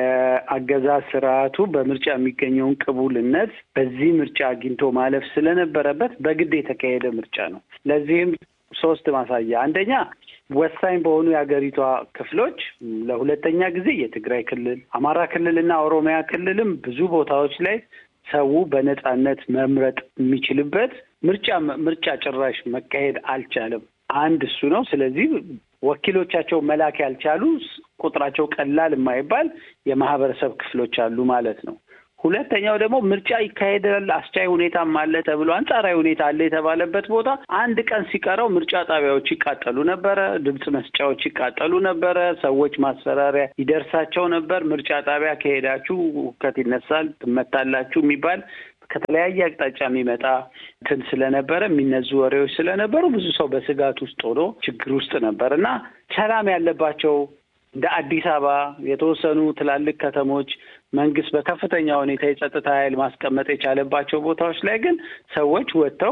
የአገዛዝ ስርዓቱ በምርጫ የሚገኘውን ቅቡልነት በዚህ ምርጫ አግኝቶ ማለፍ ስለነበረበት በግድ የተካሄደ ምርጫ ነው። ለዚህም ሶስት ማሳያ፣ አንደኛ ወሳኝ በሆኑ የሀገሪቷ ክፍሎች ለሁለተኛ ጊዜ የትግራይ ክልል፣ አማራ ክልል እና ኦሮሚያ ክልልም ብዙ ቦታዎች ላይ ሰው በነጻነት መምረጥ የሚችልበት ምርጫ ምርጫ ጭራሽ መካሄድ አልቻለም። አንድ እሱ ነው። ስለዚህ ወኪሎቻቸው መላክ ያልቻሉ ቁጥራቸው ቀላል የማይባል የማህበረሰብ ክፍሎች አሉ ማለት ነው። ሁለተኛው ደግሞ ምርጫ ይካሄዳል፣ አስቻይ ሁኔታም አለ ተብሎ አንጻራዊ ሁኔታ አለ የተባለበት ቦታ አንድ ቀን ሲቀረው ምርጫ ጣቢያዎች ይቃጠሉ ነበረ፣ ድምፅ መስጫዎች ይቃጠሉ ነበረ፣ ሰዎች ማስፈራሪያ ይደርሳቸው ነበር። ምርጫ ጣቢያ ከሄዳችሁ ሁከት ይነሳል፣ ትመታላችሁ የሚባል ከተለያየ አቅጣጫ የሚመጣ እንትን ስለነበረ የሚነዙ ወሬዎች ስለነበሩ ብዙ ሰው በስጋት ውስጥ ሆኖ ችግር ውስጥ ነበር እና ሰላም ያለባቸው እንደ አዲስ አበባ የተወሰኑ ትላልቅ ከተሞች መንግስት በከፍተኛ ሁኔታ የጸጥታ ኃይል ማስቀመጥ የቻለባቸው ቦታዎች ላይ ግን ሰዎች ወጥተው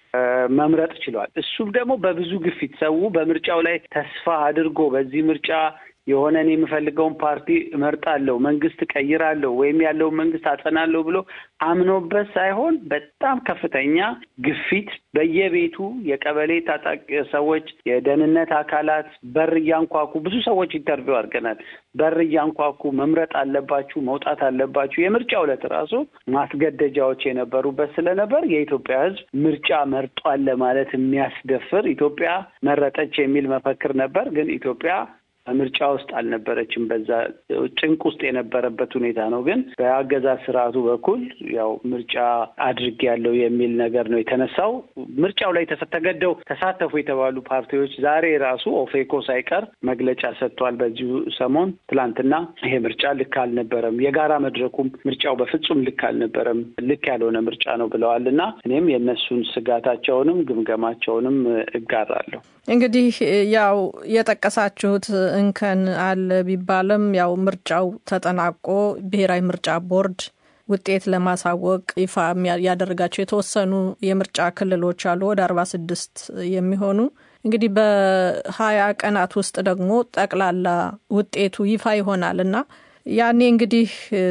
መምረጥ ችሏል። እሱም ደግሞ በብዙ ግፊት ሰው በምርጫው ላይ ተስፋ አድርጎ በዚህ ምርጫ የሆነ እኔ የምፈልገውን ፓርቲ እመርጣለሁ፣ መንግስት እቀይራለሁ ወይም ያለውን መንግስት አጸናለሁ ብሎ አምኖበት ሳይሆን በጣም ከፍተኛ ግፊት በየቤቱ የቀበሌ ታጣቂ ሰዎች፣ የደህንነት አካላት በር እያንኳኩ ብዙ ሰዎች ኢንተርቪው አድርገናል። በር እያንኳኩ መምረጥ አለባችሁ፣ መውጣት አለባችሁ። የምርጫው ዕለት ራሱ ማስገደጃዎች የነበሩበት ስለነበር የኢትዮጵያ ሕዝብ ምርጫ መርጧል ለማለት የሚያስደፍር ኢትዮጵያ መረጠች የሚል መፈክር ነበር። ግን ኢትዮጵያ ምርጫ ውስጥ አልነበረችም። በዛ ጭንቅ ውስጥ የነበረበት ሁኔታ ነው። ግን በአገዛዝ ስርዓቱ በኩል ያው ምርጫ አድርግ ያለው የሚል ነገር ነው የተነሳው። ምርጫው ላይ ተገደው ተሳተፉ የተባሉ ፓርቲዎች ዛሬ ራሱ ኦፌኮ ሳይቀር መግለጫ ሰጥቷል። በዚሁ ሰሞን ትላንትና ይሄ ምርጫ ልክ አልነበረም፣ የጋራ መድረኩም ምርጫው በፍጹም ልክ አልነበረም፣ ልክ ያልሆነ ምርጫ ነው ብለዋል እና እኔም የእነሱን ስጋታቸውንም ግምገማቸውንም እጋራለሁ። እንግዲህ ያው የጠቀሳችሁት እንከን አለ ቢባልም ያው ምርጫው ተጠናቆ ብሔራዊ ምርጫ ቦርድ ውጤት ለማሳወቅ ይፋ ያደረጋቸው የተወሰኑ የምርጫ ክልሎች አሉ ወደ አርባ ስድስት የሚሆኑ እንግዲህ በሀያ ቀናት ውስጥ ደግሞ ጠቅላላ ውጤቱ ይፋ ይሆናል እና ያኔ እንግዲህ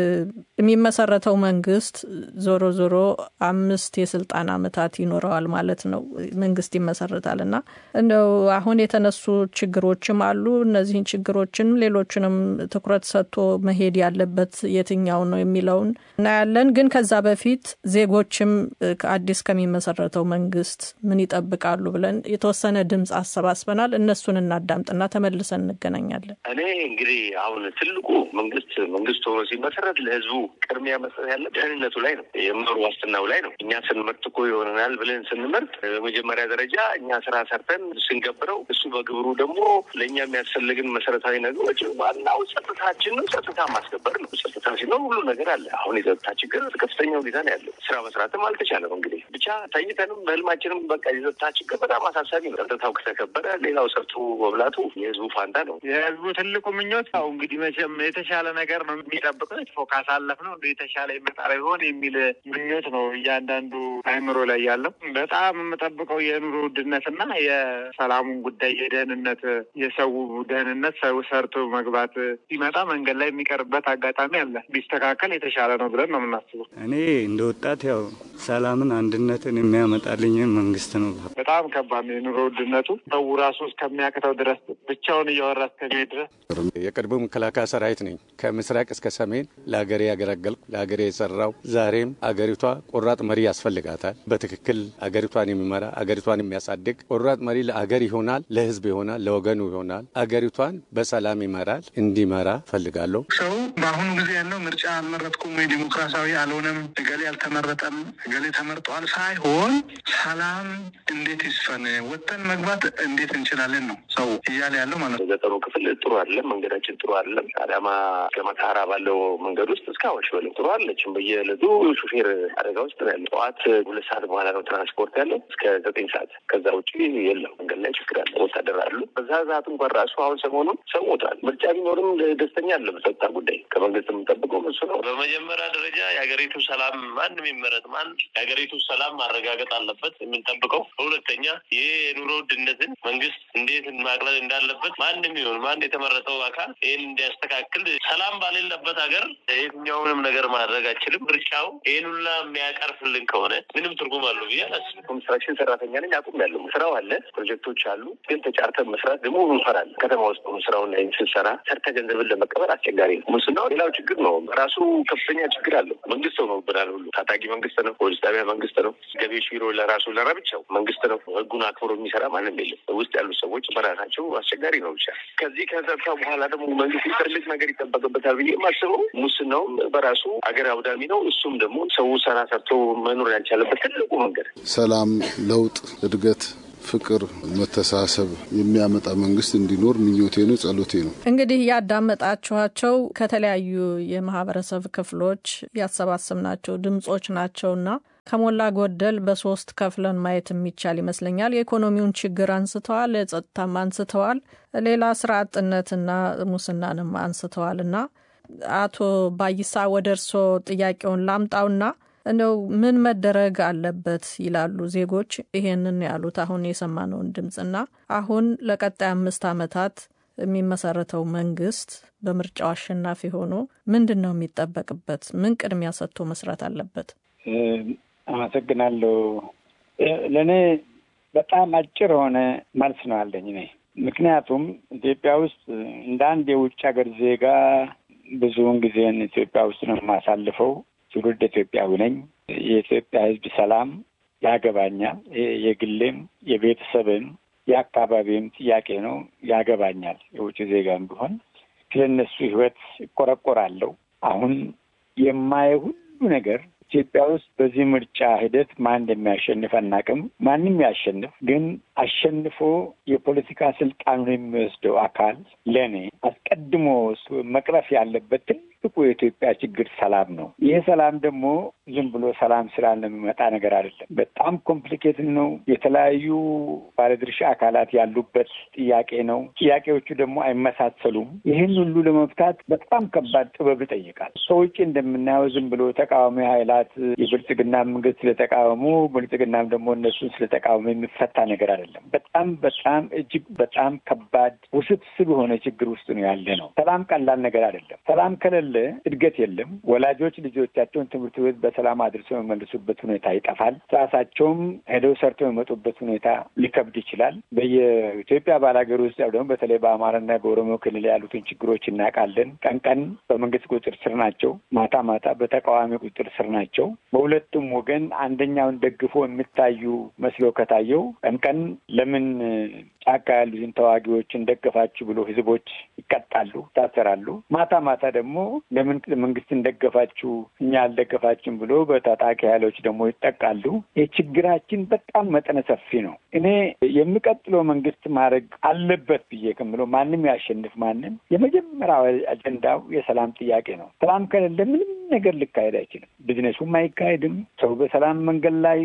የሚመሰረተው መንግስት ዞሮ ዞሮ አምስት የስልጣን አመታት ይኖረዋል ማለት ነው። መንግስት ይመሰረታል እና እንደው አሁን የተነሱ ችግሮችም አሉ። እነዚህን ችግሮችን ሌሎችንም ትኩረት ሰጥቶ መሄድ ያለበት የትኛው ነው የሚለውን እናያለን። ግን ከዛ በፊት ዜጎችም አዲስ ከሚመሰረተው መንግስት ምን ይጠብቃሉ ብለን የተወሰነ ድምፅ አሰባስበናል። እነሱን እናዳምጥና ተመልሰን እንገናኛለን። እኔ እንግዲህ አሁን ትልቁ መንግስት መንግስት ሆኖ ሲመሰረት ለህዝቡ ቅድሚያ መስጠት ያለ ደህንነቱ ላይ ነው፣ የመሩ ዋስትናው ላይ ነው። እኛ ስንመርጥ እኮ ይሆነናል ብለን ስንመርጥ በመጀመሪያ ደረጃ እኛ ስራ ሰርተን ስንገብረው እሱ በግብሩ ደግሞ ለእኛ የሚያስፈልግን መሰረታዊ ነገሮች ዋናው ጸጥታችን ነው። ጸጥታ ማስከበር ነው። ጸጥታ ሲኖር ሁሉ ነገር አለ። አሁን የጸጥታ ችግር ከፍተኛ ሁኔታ ነው ያለው። ስራ መስራትም አልተቻለም። እንግዲህ ብቻ ተኝተንም በህልማችንም በቃ የጸጥታ ችግር በጣም አሳሳቢ ነው። ጸጥታው ከተከበረ ሌላው ሰርቶ መብላቱ የህዝቡ ፋንታ ነው። የህዝቡ ትልቁ ምኞት ያው እንግዲህ መቼም የተሻለ ነገር ነው የሚጠብቀው የተፎ ካሳለፍ ነው እንደ የተሻለ ይመጣል ይሆን የሚል ምኞት ነው እያንዳንዱ አይምሮ ላይ ያለው። በጣም የምጠብቀው የኑሮ ውድነትና የሰላሙን ጉዳይ የደህንነት የሰው ደህንነት ሰው ሰርቶ መግባት ሲመጣ መንገድ ላይ የሚቀርበት አጋጣሚ አለ። ቢስተካከል የተሻለ ነው ብለን ነው የምናስበው። እኔ እንደ ወጣት ያው ሰላምን፣ አንድነትን የሚያመጣልኝ መንግስት ነው። በጣም ከባድ ነው የኑሮ ውድነቱ ሰው ራሱ እስከሚያቅተው ድረስ ብቻውን እያወራ እስከሚሄድ ድረስ የቅድሞ መከላከያ ሰራዊት ነኝ። ከምስራቅ እስከ ሰሜን ለሀገሬ ያገለገልኩ ለሀገሬ የሰራው ዛሬም አገሪቷ ቆራጥ መሪ ያስፈልጋታል። በትክክል አገሪቷን የሚመራ አገሪቷን የሚያሳድግ ቆራጥ መሪ ለአገር ይሆናል፣ ለህዝብ ይሆናል፣ ለወገኑ ይሆናል። አገሪቷን በሰላም ይመራል። እንዲመራ ፈልጋለሁ። ሰው በአሁኑ ጊዜ ያለው ምርጫ አልመረጥኩም ወይ ዲሞክራሲያዊ አልሆነም፣ እገሌ አልተመረጠም፣ እገሌ ተመርጧል ሳይሆን ሰላም እንዴት ይስፈን፣ ወጥተን መግባት እንዴት እንችላለን ነው ሰው እያለ ያለው ማለት ነው። ገጠሩ ክፍል ጥሩ አይደለም፣ መንገዳችን ጥሩ አይደለም። አዳማ ከመተሃራ ባለው መንገድ ውስጥ እስከ አዋሽ በለው ጥሩ አለችም። በየዕለቱ ሹፌር አደጋ ውስጥ ነው ያለው። ጠዋት ሁለት ሰዓት በኋላ ነው ትራንስፖርት ያለው እስከ ዘጠኝ ሰዓት። ከዛ ውጭ የለም። መንገድ ላይ ችግር አለ። ወታደር አሉ። በዛ ሰዓት እንኳን ራሱ አሁን ሰሞኑን ሰው ሞቷል። ምርጫ ቢኖርም ደስተኛ አለ። በጸጥታ ጉዳይ ከመንግስት የምንጠብቀው እሱ ነው። በመጀመሪያ ደረጃ የሀገሪቱ ሰላም ማንም ይመረጥ ማን የሀገሪቱ ሰላም ማረጋገጥ አለበት የምንጠብቀው። በሁለተኛ ይህ የኑሮ ውድነትን መንግስት እንዴት ማቅለል እንዳለበት ማንም ይሁን ማን የተመረጠው አካል ይህን እንዲያስተካክል ሰላም ባሌለበት ሀገር የትኛውንም ነገር ማድረግ አይችልም። ምርጫው ይህን ሁላ የሚያቀርፍልን ከሆነ ምንም ትርጉም አለው ብዬ አላስብም። ኮንስትራክሽን ሰራተኛ ነኝ አቁም ያለው ስራው አለ፣ ፕሮጀክቶች አሉ። ግን ተጫርተን መስራት ደግሞ እንፈራለን። ከተማ ውስጥ ሆኖ ስራውን ላይ ስንሰራ ሰርተ ገንዘብን ለመቀበል አስቸጋሪ ነው። ሙስናው ሌላው ችግር ነው። ራሱ ከፍተኛ ችግር አለው። መንግስት ሆኖብናል። ሁሉ ታጣቂ መንግስት ነው። ፖሊስ ጣቢያ መንግስት ነው። ገቢዎች ቢሮ ለራሱ ለረብቻው መንግስት ነው። ህጉን አክብሮ የሚሰራ ማንም የለም። ውስጥ ያሉት ሰዎች በራሳቸው አስቸጋሪ ነው። ብቻ ከዚህ ከጸጥታ በኋላ ደግሞ መንግስት ትልቅ ነገር ይጠበቅበታል ብዬ የማስበው ሙስናውም በራሱ አገር አውዳሚ ነው። እሱም ደግሞ ሰው ስራ ሰርቶ መኖር ያልቻለበት ትልቁ መንገድ ሰላም፣ ለውጥ፣ እድገት ፍቅር፣ መተሳሰብ የሚያመጣ መንግስት እንዲኖር ምኞቴ ነው፣ ጸሎቴ ነው። እንግዲህ ያዳመጣችኋቸው ከተለያዩ የማህበረሰብ ክፍሎች ያሰባሰብናቸው ድምጾች ናቸውና ከሞላ ጎደል በሶስት ከፍለን ማየት የሚቻል ይመስለኛል። የኢኮኖሚውን ችግር አንስተዋል፣ የጸጥታም አንስተዋል፣ ሌላ ስራ አጥነትና ሙስናንም አንስተዋል እና አቶ ባይሳ ወደ እርሶ ጥያቄውን ላምጣውና እንደው ምን መደረግ አለበት ይላሉ ዜጎች? ይሄንን ያሉት አሁን የሰማነውን ድምፅና አሁን ለቀጣይ አምስት ዓመታት የሚመሰረተው መንግስት በምርጫው አሸናፊ ሆኖ ምንድን ነው የሚጠበቅበት? ምን ቅድሚያ ሰጥቶ መስራት አለበት? አመሰግናለሁ። ለእኔ በጣም አጭር የሆነ መልስ ነው አለኝ እኔ ምክንያቱም ኢትዮጵያ ውስጥ እንደ አንድ የውጭ ሀገር ዜጋ ብዙውን ጊዜን ኢትዮጵያ ውስጥ ነው የማሳልፈው። ትውልድ ኢትዮጵያዊ ነኝ። የኢትዮጵያ ሕዝብ ሰላም ያገባኛል። የግሌም የቤተሰብም የአካባቢም ጥያቄ ነው፣ ያገባኛል። የውጭ ዜጋም ቢሆን ስለ እነሱ ሕይወት እቆረቆራለሁ። አሁን የማየው ሁሉ ነገር ኢትዮጵያ ውስጥ በዚህ ምርጫ ሂደት ማን እንደሚያሸንፍ አናውቅም። ማንም ያሸንፍ፣ ግን አሸንፎ የፖለቲካ ስልጣኑን የሚወስደው አካል ለእኔ አስቀድሞ መቅረፍ ያለበት ትልቁ የኢትዮጵያ ችግር ሰላም ነው። ይህ ሰላም ደግሞ ዝም ብሎ ሰላም ስላለ የሚመጣ ነገር አይደለም። በጣም ኮምፕሊኬትድ ነው። የተለያዩ ባለድርሻ አካላት ያሉበት ጥያቄ ነው። ጥያቄዎቹ ደግሞ አይመሳሰሉም። ይህን ሁሉ ለመፍታት በጣም ከባድ ጥበብ ይጠይቃል። ከውጭ እንደምናየው ዝም ብሎ ተቃዋሚ ኃይላት የብልጽግና መንግስት ስለተቃወሙ ብልጽግናም ደግሞ እነሱን ስለተቃወሙ የሚፈታ ነገር አይደለም። በጣም በጣም እጅግ በጣም ከባድ ውስብስብ የሆነ ችግር ውስጥ ነው ያለ ነው። ሰላም ቀላል ነገር አይደለም። ሰላም ከሌለ እድገት የለም። ወላጆች ልጆቻቸውን ትምህርት ቤት በሰላም አድርሰው የመልሱበት ሁኔታ ይጠፋል። ራሳቸውም ሄደው ሰርተው የመጡበት ሁኔታ ሊከብድ ይችላል። በየኢትዮጵያ ባላገር ውስጥ ያው ደግሞ በተለይ በአማራና በኦሮሞ ክልል ያሉትን ችግሮች እናውቃለን። ቀን ቀን በመንግስት ቁጥጥር ስር ናቸው፣ ማታ ማታ በተቃዋሚ ቁጥጥር ስር ናቸው። በሁለቱም ወገን አንደኛውን ደግፎ የሚታዩ መስሎ ከታየው ቀን ቀን ለምን ጫካ ያሉትን ተዋጊዎችን ደገፋችሁ ብሎ ህዝቦች ይቀጣሉ፣ ይታሰራሉ። ማታ ማታ ደግሞ ለምን መንግስትን ደገፋችሁ እኛ አልደገፋችሁም ብሎ በታጣቂ ኃይሎች ደግሞ ይጠቃሉ። የችግራችን በጣም መጠነ ሰፊ ነው። እኔ የሚቀጥለው መንግስት ማድረግ አለበት ብዬ ከምለው ማንም ያሸንፍ ማንም የመጀመሪያው አጀንዳው የሰላም ጥያቄ ነው። ሰላም ከሌለ ምንም ነገር ሊካሄድ አይችልም። ቢዝነሱም አይካሄድም። ሰው በሰላም መንገድ ላይ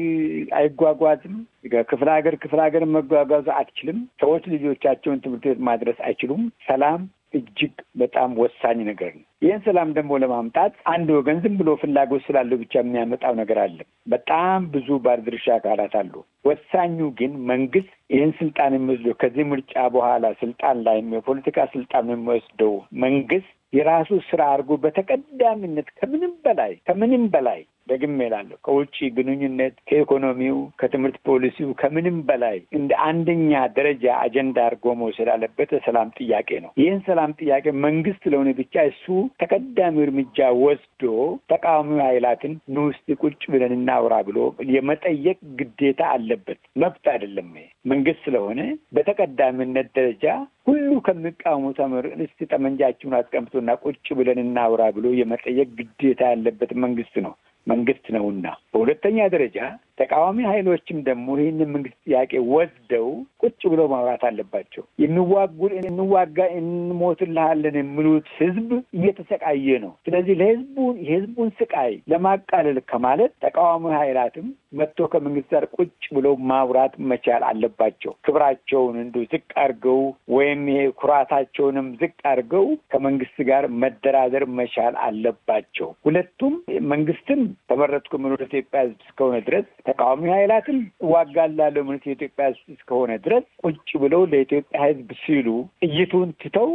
አይጓጓዝም። ክፍለ ሀገር ክፍለ ሀገር መጓጓዝ አትችልም። ሰዎች ልጆቻቸውን ትምህርት ቤት ማድረስ አይችሉም። ሰላም እጅግ በጣም ወሳኝ ነገር ነው። ይህን ሰላም ደግሞ ለማምጣት አንድ ወገን ዝም ብሎ ፍላጎት ስላለው ብቻ የሚያመጣው ነገር አለ። በጣም ብዙ ባለድርሻ አካላት አሉ። ወሳኙ ግን መንግስት ይህን ስልጣን የሚወስደው ከዚህ ምርጫ በኋላ ስልጣን ላይ የፖለቲካ ስልጣን የሚወስደው መንግስት የራሱ ስራ አድርጎ በተቀዳሚነት ከምንም በላይ ከምንም በላይ ደግሜ እላለሁ ከውጭ ግንኙነት፣ ከኢኮኖሚው፣ ከትምህርት ፖሊሲው ከምንም በላይ እንደ አንደኛ ደረጃ አጀንዳ አድርጎ መውሰድ አለበት የሰላም ጥያቄ ነው። ይህን ሰላም ጥያቄ መንግስት ለሆነ ብቻ እሱ ተቀዳሚ እርምጃ ወስዶ ተቃዋሚ ኃይላትን ኑ እስቲ ቁጭ ብለን እናውራ ብሎ የመጠየቅ ግዴታ አለበት። መብት አይደለም። መንግስት ስለሆነ በተቀዳሚነት ደረጃ ሁሉ ከሚቃወሙ ተምር እስቲ ጠመንጃችሁን አስቀምጡና ቁጭ ብለን እናውራ ብሎ የመጠየቅ ግዴታ ያለበት መንግስት ነው መንግስት ነውና። በሁለተኛ ደረጃ ተቃዋሚ ኃይሎችም ደግሞ ይህንን መንግስት ጥያቄ ወስደው ቁጭ ብለው ማውራት አለባቸው። የሚዋጉ እንዋጋ እንሞትልሃለን የሚሉት ህዝብ እየተሰቃየ ነው። ስለዚህ ለህዝቡን የህዝቡን ስቃይ ለማቃለል ከማለት ተቃዋሚ ኃይላትም መጥቶ ከመንግስት ጋር ቁጭ ብለው ማውራት መቻል አለባቸው። ክብራቸውን እንዲሁ ዝቅ አድርገው ወይም ይሄ ኩራታቸውንም ዝቅ አድርገው ከመንግስት ጋር መደራደር መቻል አለባቸው። ሁለቱም መንግስትም ተመረጥኩ የሚሉት ኢትዮጵያ ህዝብ እስከሆነ ድረስ ተቃዋሚ ኃይላትም እዋጋላለሁ የሚሉት የኢትዮጵያ ህዝብ እስከሆነ ድረስ ቁጭ ብለው ለኢትዮጵያ ህዝብ ሲሉ ጥይቱን ትተው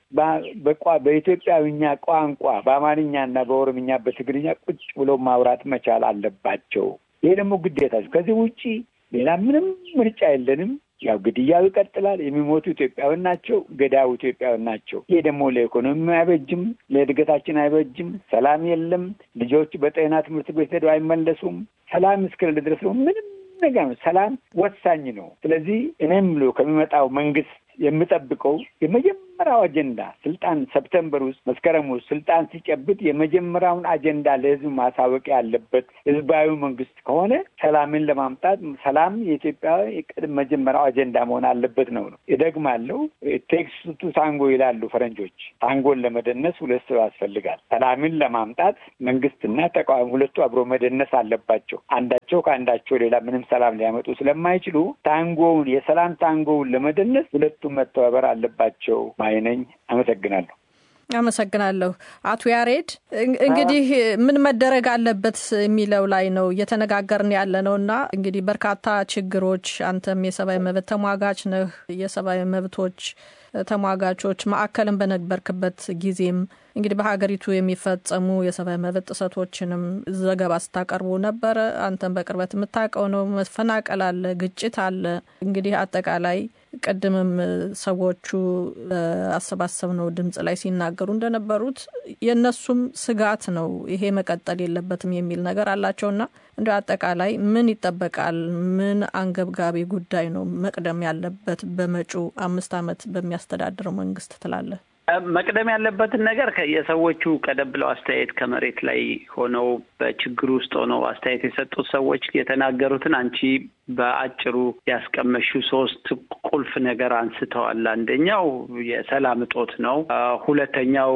በኢትዮጵያዊኛ ቋንቋ በአማርኛና በኦሮምኛ በትግርኛ ቁጭ ብለው ማውራት መቻል አለባቸው። ይሄ ደግሞ ግዴታቸው። ከዚህ ውጪ ሌላ ምንም ምርጫ የለንም። ያው ግድያው ይቀጥላል። የሚሞቱ ኢትዮጵያውያን ናቸው። ገዳዩ ኢትዮጵያውያን ናቸው። ይሄ ደግሞ ለኢኮኖሚ አይበጅም፣ ለእድገታችን አይበጅም። ሰላም የለም። ልጆች በጤና ትምህርት ቤት ሄደው አይመለሱም። ሰላም እስክል ድረስ ነው ምንም ነገር ነው። ሰላም ወሳኝ ነው። ስለዚህ እኔም ብሎ ከሚመጣው መንግስት የምጠብቀው የመጀመሪያው አጀንዳ ስልጣን ሰፕተምበር ውስጥ መስከረም ውስጥ ስልጣን ሲጨብጥ የመጀመሪያውን አጀንዳ ለህዝብ ማሳወቅ ያለበት ህዝባዊ መንግስት ከሆነ ሰላምን ለማምጣት ሰላም የኢትዮጵያ የቅድም መጀመሪያው አጀንዳ መሆን አለበት ነው ነው እደግማለሁ። ቴክስ ቱ ታንጎ ይላሉ ፈረንጆች። ታንጎን ለመደነስ ሁለት ሰው ያስፈልጋል። ሰላምን ለማምጣት መንግስትና ተቃዋሚ ሁለቱ አብሮ መደነስ አለባቸው። አንዳቸው ከአንዳቸው ሌላ ምንም ሰላም ሊያመጡ ስለማይችሉ ታንጎውን የሰላም ታንጎውን ለመደነስ ሁለቱ መተባበር አለባቸው ማይነኝ። አመሰግናለሁ። አመሰግናለሁ አቶ ያሬድ። እንግዲህ ምን መደረግ አለበት የሚለው ላይ ነው እየተነጋገርን ያለ ነው እና እንግዲህ በርካታ ችግሮች፣ አንተም የሰብአዊ መብት ተሟጋች ነህ። የሰብአዊ መብቶች ተሟጋቾች ማዕከልን በነበርክበት ጊዜም እንግዲህ በሀገሪቱ የሚፈጸሙ የሰብአዊ መብት ጥሰቶችንም ዘገባ ስታቀርቡ ነበረ። አንተም በቅርበት የምታውቀው ነው። መፈናቀል አለ፣ ግጭት አለ። እንግዲህ አጠቃላይ ቅድምም ሰዎቹ አሰባሰብነው ድምጽ ላይ ሲናገሩ እንደነበሩት የእነሱም ስጋት ነው ይሄ መቀጠል የለበትም የሚል ነገር አላቸውና እንደ አጠቃላይ ምን ይጠበቃል? ምን አንገብጋቢ ጉዳይ ነው መቅደም ያለበት በመጪው አምስት ዓመት በሚያስተዳድረው መንግስት ትላለህ? መቅደም ያለበትን ነገር የሰዎቹ ቀደም ብለው አስተያየት ከመሬት ላይ ሆነው በችግር ውስጥ ሆነው አስተያየት የሰጡት ሰዎች የተናገሩትን አንቺ በአጭሩ ያስቀመሹ ሶስት ቁልፍ ነገር አንስተዋል። አንደኛው የሰላም እጦት ነው። ሁለተኛው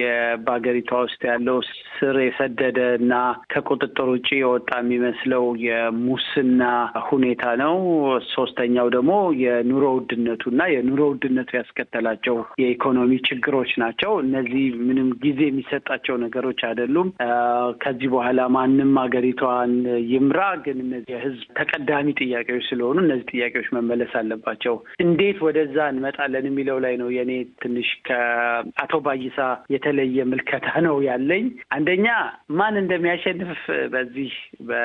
በሀገሪቷ ውስጥ ያለው ስር የሰደደ እና ከቁጥጥር ውጭ የወጣ የሚመስለው የሙስና ሁኔታ ነው። ሶስተኛው ደግሞ የኑሮ ውድነቱ እና የኑሮ ውድነቱ ያስከተላቸው የኢኮኖሚ ችግሮች ናቸው። እነዚህ ምንም ጊዜ የሚሰጣቸው ነገሮች አይደሉም። ከዚህ በኋላ ማንም ሀገሪቷን ይምራ፣ ግን እነዚህ የህዝብ ተቀዳሚ ጥያቄዎች ስለሆኑ እነዚህ ጥያቄዎች መመለስ አለባቸው። እንዴት ወደዛ እንመጣለን የሚለው ላይ ነው የኔ ትንሽ ከአቶ ባይሳ የተለየ ምልከታ ነው ያለኝ። አንደኛ ማን እንደሚያሸንፍ በዚህ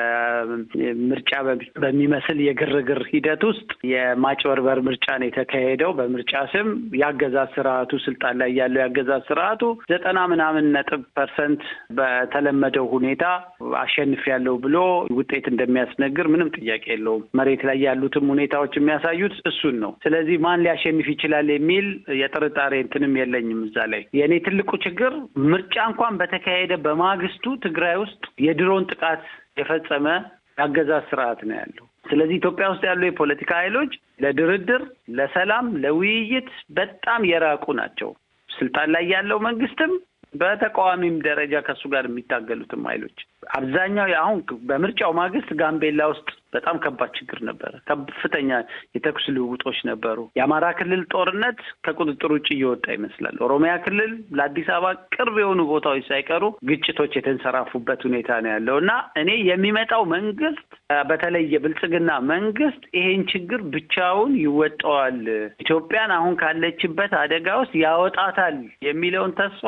በምርጫ በሚመስል የግርግር ሂደት ውስጥ የማጭበርበር ምርጫ ነው የተካሄደው። በምርጫ ስም የአገዛዝ ስርዓቱ ስልጣን ላይ ያለው የአገዛዝ ስርዓቱ ዘጠና ምናምን ነጥብ ፐርሰንት በተለመደው ሁኔታ አሸንፍ ያለው ብሎ ውጤት እንደሚያስነግር ምንም ጥያቄ የለውም። መሬት ላይ ያሉትም ሁኔታዎች የሚያሳዩት እሱን ነው። ስለዚህ ማን ሊያሸንፍ ይችላል የሚል የጥርጣሬ እንትንም የለኝም እዛ ላይ። የእኔ ትልቁ ችግር ምርጫ እንኳን በተካሄደ በማግስቱ ትግራይ ውስጥ የድሮን ጥቃት የፈጸመ የአገዛዝ ስርዓት ነው ያለው። ስለዚህ ኢትዮጵያ ውስጥ ያሉ የፖለቲካ ኃይሎች ለድርድር፣ ለሰላም፣ ለውይይት በጣም የራቁ ናቸው። ስልጣን ላይ ያለው መንግስትም በተቃዋሚም ደረጃ ከእሱ ጋር የሚታገሉትም ኃይሎች አብዛኛው አሁን በምርጫው ማግስት ጋምቤላ ውስጥ በጣም ከባድ ችግር ነበረ። ከፍተኛ የተኩስ ልውውጦች ነበሩ። የአማራ ክልል ጦርነት ከቁጥጥር ውጭ እየወጣ ይመስላል። ኦሮሚያ ክልል ለአዲስ አበባ ቅርብ የሆኑ ቦታዎች ሳይቀሩ ግጭቶች የተንሰራፉበት ሁኔታ ነው ያለው እና እኔ የሚመጣው መንግስት በተለይ የብልጽግና መንግስት ይሄን ችግር ብቻውን ይወጣዋል፣ ኢትዮጵያን አሁን ካለችበት አደጋ ውስጥ ያወጣታል የሚለውን ተስፋ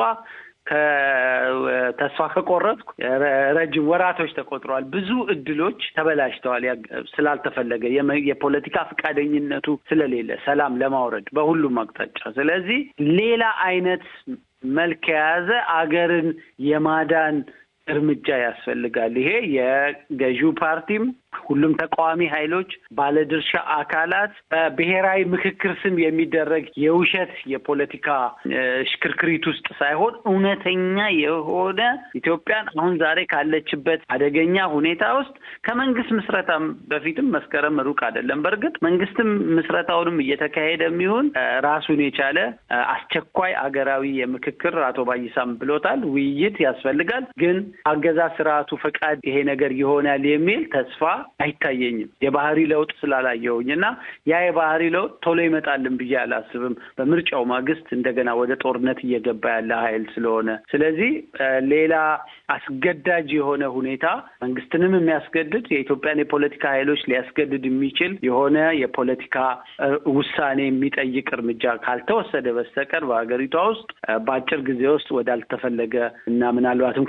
ከተስፋ ከቆረጥኩ ረጅም ወራቶች ተቆጥረዋል። ብዙ እድሎች ተበላሽተዋል። ስላልተፈለገ የፖለቲካ ፈቃደኝነቱ ስለሌለ ሰላም ለማውረድ በሁሉም አቅጣጫ። ስለዚህ ሌላ አይነት መልክ የያዘ አገርን የማዳን እርምጃ ያስፈልጋል። ይሄ የገዢው ፓርቲም ሁሉም ተቃዋሚ ኃይሎች፣ ባለድርሻ አካላት በብሔራዊ ምክክር ስም የሚደረግ የውሸት የፖለቲካ ሽክርክሪት ውስጥ ሳይሆን እውነተኛ የሆነ ኢትዮጵያን አሁን ዛሬ ካለችበት አደገኛ ሁኔታ ውስጥ ከመንግስት ምስረታም በፊትም መስከረም ሩቅ አይደለም። በእርግጥ መንግስትም ምስረታውንም እየተካሄደ የሚሆን ራሱን የቻለ አስቸኳይ አገራዊ የምክክር አቶ ባይሳም ብሎታል፣ ውይይት ያስፈልጋል። ግን አገዛዝ ስርዓቱ ፈቃድ ይሄ ነገር ይሆናል የሚል ተስፋ አይታየኝም የባህሪ ለውጥ ስላላየውኝ እና ያ የባህሪ ለውጥ ቶሎ ይመጣልን ብዬ አላስብም። በምርጫው ማግስት እንደገና ወደ ጦርነት እየገባ ያለ ኃይል ስለሆነ ስለዚህ ሌላ አስገዳጅ የሆነ ሁኔታ መንግስትንም የሚያስገድድ የኢትዮጵያን የፖለቲካ ኃይሎች ሊያስገድድ የሚችል የሆነ የፖለቲካ ውሳኔ የሚጠይቅ እርምጃ ካልተወሰደ በስተቀር በሀገሪቷ ውስጥ በአጭር ጊዜ ውስጥ ወዳልተፈለገ እና ምናልባትም ከዚህ በፊት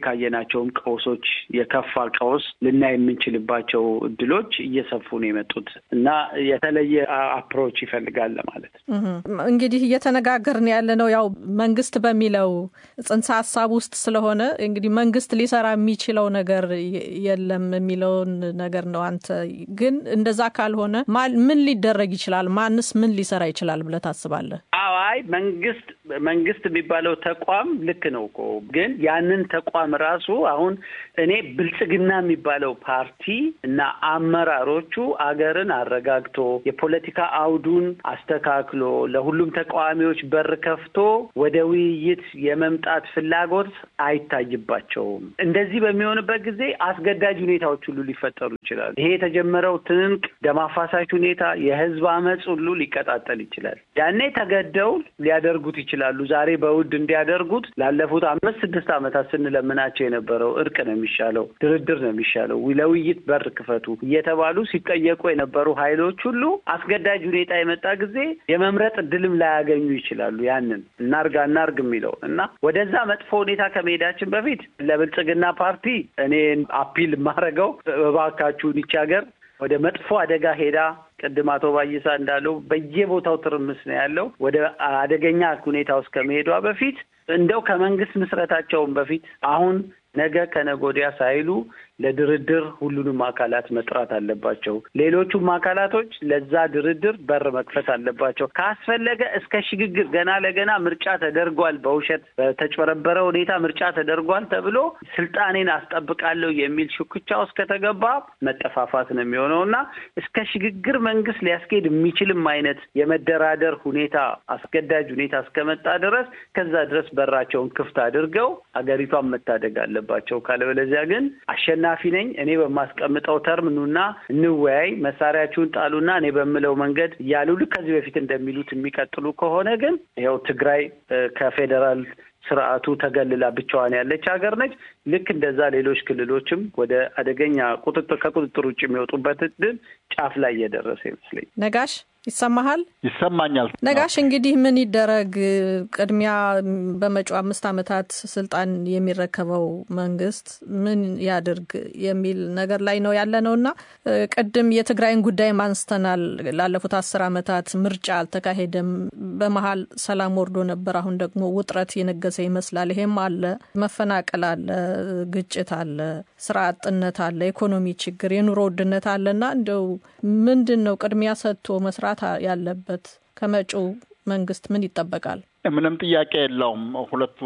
ካየናቸውም ቀውሶች የከፋ ቀውስ ልናይ የምንችልባቸው እድሎች እየሰፉ ነው የመጡት እና የተለየ አፕሮች ይፈልጋል ማለት ነው። እንግዲህ እየተነጋገርን ያለ ነው ያው መንግስት በሚለው ጽንሰ ሀሳብ ውስጥ ስለሆነ እንግዲህ መንግስት ሊሰራ የሚችለው ነገር የለም የሚለውን ነገር ነው። አንተ ግን እንደዛ ካልሆነ ምን ሊደረግ ይችላል? ማንስ ምን ሊሰራ ይችላል ብለህ ታስባለህ? አይ መንግስት መንግስት የሚባለው ተቋም ልክ ነው እኮ ግን ያንን ተቋም ራሱ አሁን እኔ ብልጽግና የሚባለው ፓርቲ እና አመራሮቹ አገርን አረጋግቶ የፖለቲካ አውዱን አስተካክሎ ለሁሉም ተቃዋሚዎች በር ከፍቶ ወደ ውይይት የመምጣት ፍላጎት አይታይባቸውም። እንደዚህ በሚሆንበት ጊዜ አስገዳጅ ሁኔታዎች ሁሉ ሊፈጠሩ ይችላሉ። ይሄ የተጀመረው ትንቅ ደም አፋሳሽ ሁኔታ የህዝብ አመፅ ሁሉ ሊቀጣጠል ይችላል። ያኔ ተገደው ሊያደርጉት ይችላሉ። ዛሬ በውድ እንዲያደርጉት ላለፉት አምስት ስድስት ዓመታት ስንለምናቸው የነበረው እርቅ ነው የሚሻለው፣ ድርድር ነው የሚሻለው፣ ለውይይት በር ክፈቱ እየተባሉ ሲጠየቁ የነበሩ ኃይሎች ሁሉ አስገዳጅ ሁኔታ የመጣ ጊዜ የመምረጥ እድልም ላያገኙ ይችላሉ። ያንን እናርግ አናርግ የሚለው እና ወደዛ መጥፎ ሁኔታ ከመሄዳችን በፊት ለብልጽግና ፓርቲ እኔ አፒል የማደርገው እባካችሁን ይቺ ሀገር ወደ መጥፎ አደጋ ሄዳ ቅድም አቶ ባይሳ እንዳለው በየቦታው ትርምስ ነው ያለው። ወደ አደገኛ ሁኔታ ውስጥ ከመሄዷ በፊት እንደው ከመንግስት ምስረታቸውን በፊት አሁን ነገ ከነገ ወዲያ ሳይሉ ለድርድር ሁሉንም አካላት መጥራት አለባቸው። ሌሎቹም አካላቶች ለዛ ድርድር በር መክፈት አለባቸው። ካስፈለገ እስከ ሽግግር ገና ለገና ምርጫ ተደርጓል፣ በውሸት በተጭበረበረ ሁኔታ ምርጫ ተደርጓል ተብሎ ስልጣኔን አስጠብቃለሁ የሚል ሽኩቻ ውስጥ ከተገባ መጠፋፋት ነው የሚሆነው እና እስከ ሽግግር መንግስት ሊያስኬድ የሚችልም አይነት የመደራደር ሁኔታ አስገዳጅ ሁኔታ እስከመጣ ድረስ ከዛ ድረስ በራቸውን ክፍት አድርገው አገሪቷን መታደግ አለባቸው። ካለበለዚያ ግን አሸናፊ ነኝ እኔ በማስቀምጠው ተርም ኑና እንወያይ፣ መሳሪያችሁን ጣሉና እኔ በምለው መንገድ እያሉ ልክ ከዚህ በፊት እንደሚሉት የሚቀጥሉ ከሆነ ግን ይኸው ትግራይ ከፌዴራል ስርዓቱ ተገልላ ብቻዋን ያለች ሀገር ነች። ልክ እንደዛ ሌሎች ክልሎችም ወደ አደገኛ ቁጥጥር ከቁጥጥር ውጭ የሚወጡበት እድል ጫፍ ላይ እየደረሰ ይመስለኝ። ነጋሽ ይሰማሃል? ይሰማኛል። ነጋሽ እንግዲህ ምን ይደረግ? ቅድሚያ በመጪው አምስት ዓመታት ስልጣን የሚረከበው መንግስት ምን ያድርግ የሚል ነገር ላይ ነው ያለ ነው እና ቅድም የትግራይን ጉዳይ አንስተናል። ላለፉት አስር ዓመታት ምርጫ አልተካሄደም። በመሀል ሰላም ወርዶ ነበር። አሁን ደግሞ ውጥረት የነገሰ ይመስላል። ይሄም አለ፣ መፈናቀል አለ፣ ግጭት አለ፣ ስራ አጥነት አለ፣ ኢኮኖሚ ችግር፣ የኑሮ ውድነት አለ እና እንደው ምንድን ነው ቅድሚያ ሰጥቶ መስራት ያለበት ከመጪው መንግስት ምን ይጠበቃል? ምንም ጥያቄ የለውም። ሁለቱ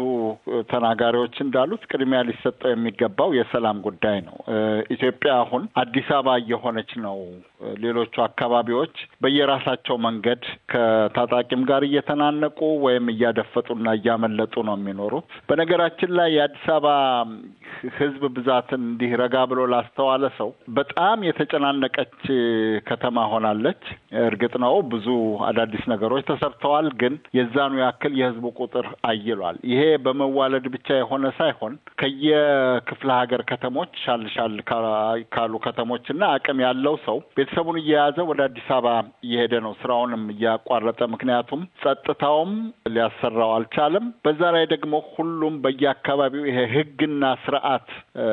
ተናጋሪዎች እንዳሉት ቅድሚያ ሊሰጠው የሚገባው የሰላም ጉዳይ ነው። ኢትዮጵያ አሁን አዲስ አበባ እየሆነች ነው። ሌሎቹ አካባቢዎች በየራሳቸው መንገድ ከታጣቂም ጋር እየተናነቁ ወይም እያደፈጡና እያመለጡ ነው የሚኖሩት። በነገራችን ላይ የአዲስ አበባ ሕዝብ ብዛትን እንዲህ ረጋ ብሎ ላስተዋለ ሰው በጣም የተጨናነቀች ከተማ ሆናለች። እርግጥ ነው ብዙ አዳዲስ ነገሮች ተሰርተዋል፣ ግን የዛኑ ያክል የህዝቡ ቁጥር አይሏል። ይሄ በመዋለድ ብቻ የሆነ ሳይሆን ከየክፍለ ሀገር ከተሞች ሻል ሻል ካሉ ከተሞች እና አቅም ያለው ሰው ቤተሰቡን እየያዘ ወደ አዲስ አበባ እየሄደ ነው፣ ስራውንም እያቋረጠ። ምክንያቱም ጸጥታውም ሊያሰራው አልቻለም። በዛ ላይ ደግሞ ሁሉም በየአካባቢው ይሄ ህግና ስርዓት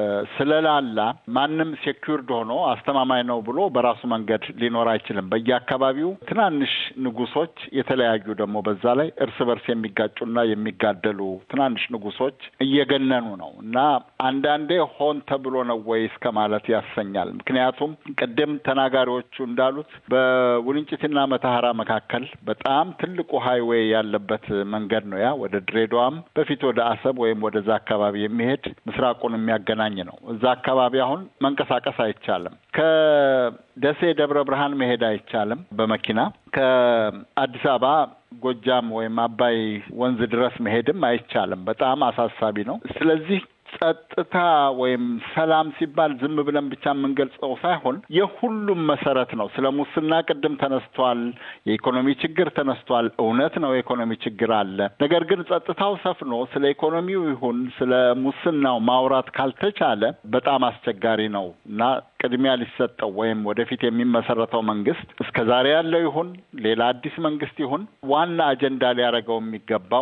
ስለላላ ማንም ሴኪርድ ሆኖ አስተማማኝ ነው ብሎ በራሱ መንገድ ሊኖር አይችልም። በየአካባቢው ትናንሽ ንጉሶች የተለያዩ ደግሞ በዛ ላይ እርስ በርስ የሚጋጩና የሚጋደሉ ትናንሽ ንጉሶች እየገነኑ ነው እና አንዳንዴ ሆን ተብሎ ነው ወይ እስከ ማለት ያሰኛል። ምክንያቱም ቅድም ተናጋሪዎቹ እንዳሉት በውልንጭትና መተሐራ መካከል በጣም ትልቁ ሀይዌይ ያለበት መንገድ ነው። ያ ወደ ድሬዳዋም በፊት ወደ አሰብ ወይም ወደዛ አካባቢ የሚሄድ ምስራቁን የሚያገናኝ ነው። እዛ አካባቢ አሁን መንቀሳቀስ አይቻልም። ከደሴ ደብረ ብርሃን መሄድ አይቻልም በመኪና ከአዲስ አበባ ጎጃም ወይም አባይ ወንዝ ድረስ መሄድም አይቻልም። በጣም አሳሳቢ ነው። ስለዚህ ጸጥታ ወይም ሰላም ሲባል ዝም ብለን ብቻ የምንገልጸው ሳይሆን የሁሉም መሰረት ነው። ስለ ሙስና ቅድም ተነስቷል። የኢኮኖሚ ችግር ተነስቷል። እውነት ነው፣ የኢኮኖሚ ችግር አለ። ነገር ግን ጸጥታው ሰፍኖ ስለ ኢኮኖሚው ይሁን ስለ ሙስናው ማውራት ካልተቻለ በጣም አስቸጋሪ ነው እና ቅድሚያ ሊሰጠው ወይም ወደፊት የሚመሰረተው መንግስት እስከ ዛሬ ያለው ይሁን ሌላ አዲስ መንግስት ይሁን ዋና አጀንዳ ሊያደርገው የሚገባው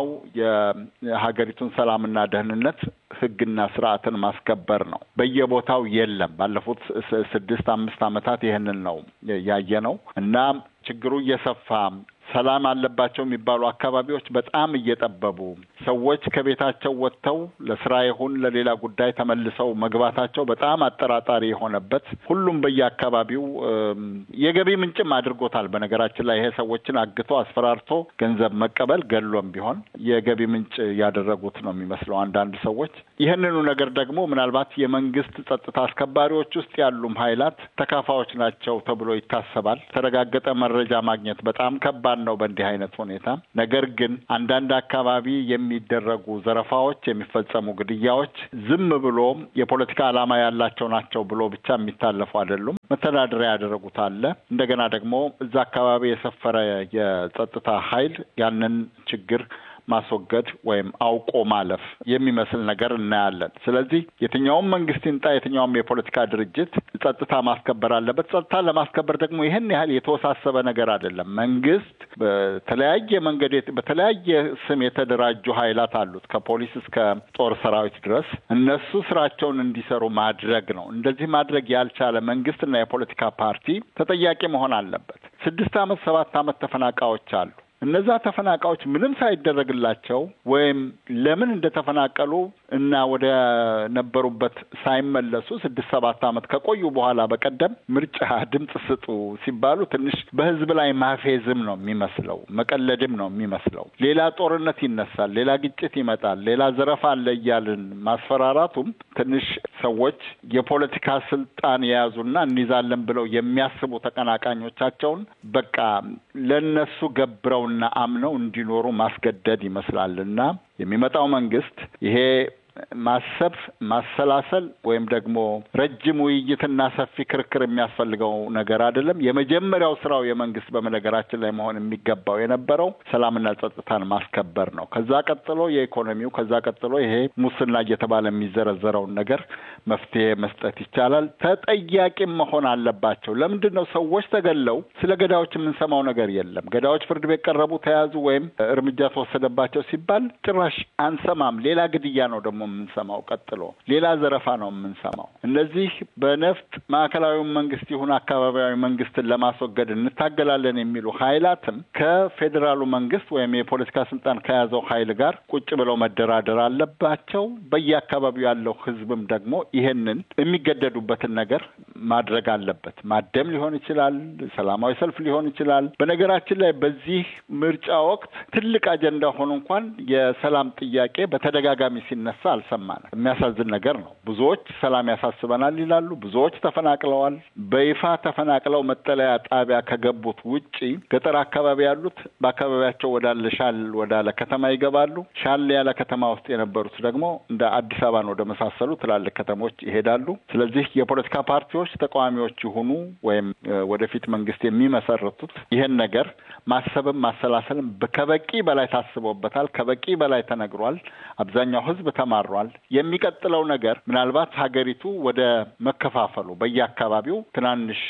የሀገሪቱን ሰላምና ደህንነት ህግና ስርዓትን ማስከበር ነው። በየቦታው የለም። ባለፉት ስድስት አምስት ዓመታት ይህንን ነው ያየ ነው እና ችግሩ እየሰፋ ሰላም አለባቸው የሚባሉ አካባቢዎች በጣም እየጠበቡ ሰዎች ከቤታቸው ወጥተው ለስራ ይሁን ለሌላ ጉዳይ ተመልሰው መግባታቸው በጣም አጠራጣሪ የሆነበት ሁሉም በየአካባቢው የገቢ ምንጭም አድርጎታል። በነገራችን ላይ ይሄ ሰዎችን አግቶ አስፈራርቶ ገንዘብ መቀበል ገሎም ቢሆን የገቢ ምንጭ ያደረጉት ነው የሚመስለው አንዳንድ ሰዎች። ይህንኑ ነገር ደግሞ ምናልባት የመንግስት ጸጥታ አስከባሪዎች ውስጥ ያሉም ኃይላት ተካፋዮች ናቸው ተብሎ ይታሰባል። የተረጋገጠ መረጃ ማግኘት በጣም ከባድ ነው በእንዲህ አይነት ሁኔታ። ነገር ግን አንዳንድ አካባቢ የሚደረጉ ዘረፋዎች፣ የሚፈጸሙ ግድያዎች ዝም ብሎ የፖለቲካ ዓላማ ያላቸው ናቸው ብሎ ብቻ የሚታለፉ አይደሉም። መተዳደሪያ ያደረጉት አለ። እንደገና ደግሞ እዛ አካባቢ የሰፈረ የጸጥታ ኃይል ያንን ችግር ማስወገድ ወይም አውቆ ማለፍ የሚመስል ነገር እናያለን። ስለዚህ የትኛውም መንግስት ይምጣ የትኛውም የፖለቲካ ድርጅት ጸጥታ ማስከበር አለበት። ጸጥታ ለማስከበር ደግሞ ይህን ያህል የተወሳሰበ ነገር አይደለም። መንግስት በተለያየ መንገድ በተለያየ ስም የተደራጁ ኃይላት አሉት ከፖሊስ እስከ ጦር ሰራዊት ድረስ እነሱ ስራቸውን እንዲሰሩ ማድረግ ነው። እንደዚህ ማድረግ ያልቻለ መንግስትና የፖለቲካ ፓርቲ ተጠያቂ መሆን አለበት። ስድስት አመት ሰባት አመት ተፈናቃዮች አሉ። እነዛ ተፈናቃዮች ምንም ሳይደረግላቸው ወይም ለምን እንደተፈናቀሉ እና ወደ ነበሩበት ሳይመለሱ ስድስት ሰባት ዓመት ከቆዩ በኋላ በቀደም ምርጫ ድምፅ ስጡ ሲባሉ ትንሽ በህዝብ ላይ ማፌዝም ነው የሚመስለው፣ መቀለድም ነው የሚመስለው። ሌላ ጦርነት ይነሳል፣ ሌላ ግጭት ይመጣል፣ ሌላ ዘረፋ አለ እያልን ማስፈራራቱም ትንሽ ሰዎች የፖለቲካ ስልጣን የያዙና እንይዛለን ብለው የሚያስቡ ተቀናቃኞቻቸውን በቃ ለነሱ ገብረው እና አምነው እንዲኖሩ ማስገደድ ይመስላል እና የሚመጣው መንግስት ይሄ ማሰብ ማሰላሰል ወይም ደግሞ ረጅም ውይይትና ሰፊ ክርክር የሚያስፈልገው ነገር አይደለም። የመጀመሪያው ስራው የመንግስት በመነገራችን ላይ መሆን የሚገባው የነበረው ሰላምና ጸጥታን ማስከበር ነው። ከዛ ቀጥሎ የኢኮኖሚው፣ ከዛ ቀጥሎ ይሄ ሙስና እየተባለ የሚዘረዘረውን ነገር መፍትሄ መስጠት ይቻላል። ተጠያቂም መሆን አለባቸው። ለምንድን ነው ሰዎች ተገለው ስለ ገዳዮች የምንሰማው ነገር የለም? ገዳዮች ፍርድ ቤት ቀረቡ፣ ተያዙ፣ ወይም እርምጃ ተወሰደባቸው ሲባል ጭራሽ አንሰማም። ሌላ ግድያ ነው ደግሞ የምንሰማው ቀጥሎ ሌላ ዘረፋ ነው የምንሰማው። እነዚህ በነፍጥ ማዕከላዊውን መንግስት ይሁን አካባቢያዊ መንግስትን ለማስወገድ እንታገላለን የሚሉ ኃይላትም ከፌዴራሉ መንግስት ወይም የፖለቲካ ስልጣን ከያዘው ኃይል ጋር ቁጭ ብለው መደራደር አለባቸው። በየአካባቢው ያለው ህዝብም ደግሞ ይሄንን የሚገደዱበትን ነገር ማድረግ አለበት። ማደም ሊሆን ይችላል፣ ሰላማዊ ሰልፍ ሊሆን ይችላል። በነገራችን ላይ በዚህ ምርጫ ወቅት ትልቅ አጀንዳ ሆኖ እንኳን የሰላም ጥያቄ በተደጋጋሚ ሲነሳ አልሰማንም። የሚያሳዝን ነገር ነው። ብዙዎች ሰላም ያሳስበናል ይላሉ። ብዙዎች ተፈናቅለዋል። በይፋ ተፈናቅለው መጠለያ ጣቢያ ከገቡት ውጪ ገጠር አካባቢ ያሉት በአካባቢያቸው ወዳለ ሻል ወዳለ ከተማ ይገባሉ። ሻል ያለ ከተማ ውስጥ የነበሩት ደግሞ እንደ አዲስ አበባን ወደ መሳሰሉ ትላልቅ ከተሞች ይሄዳሉ። ስለዚህ የፖለቲካ ፓርቲዎች ተቃዋሚዎች ይሁኑ ወይም ወደፊት መንግስት የሚመሰርቱት ይህን ነገር ማሰብም ማሰላሰልም ከበቂ በላይ ታስቦበታል። ከበቂ በላይ ተነግሯል። አብዛኛው ህዝብ ተማሯል። የሚቀጥለው ነገር ምናልባት ሀገሪቱ ወደ መከፋፈሉ በየአካባቢው ትናንሽ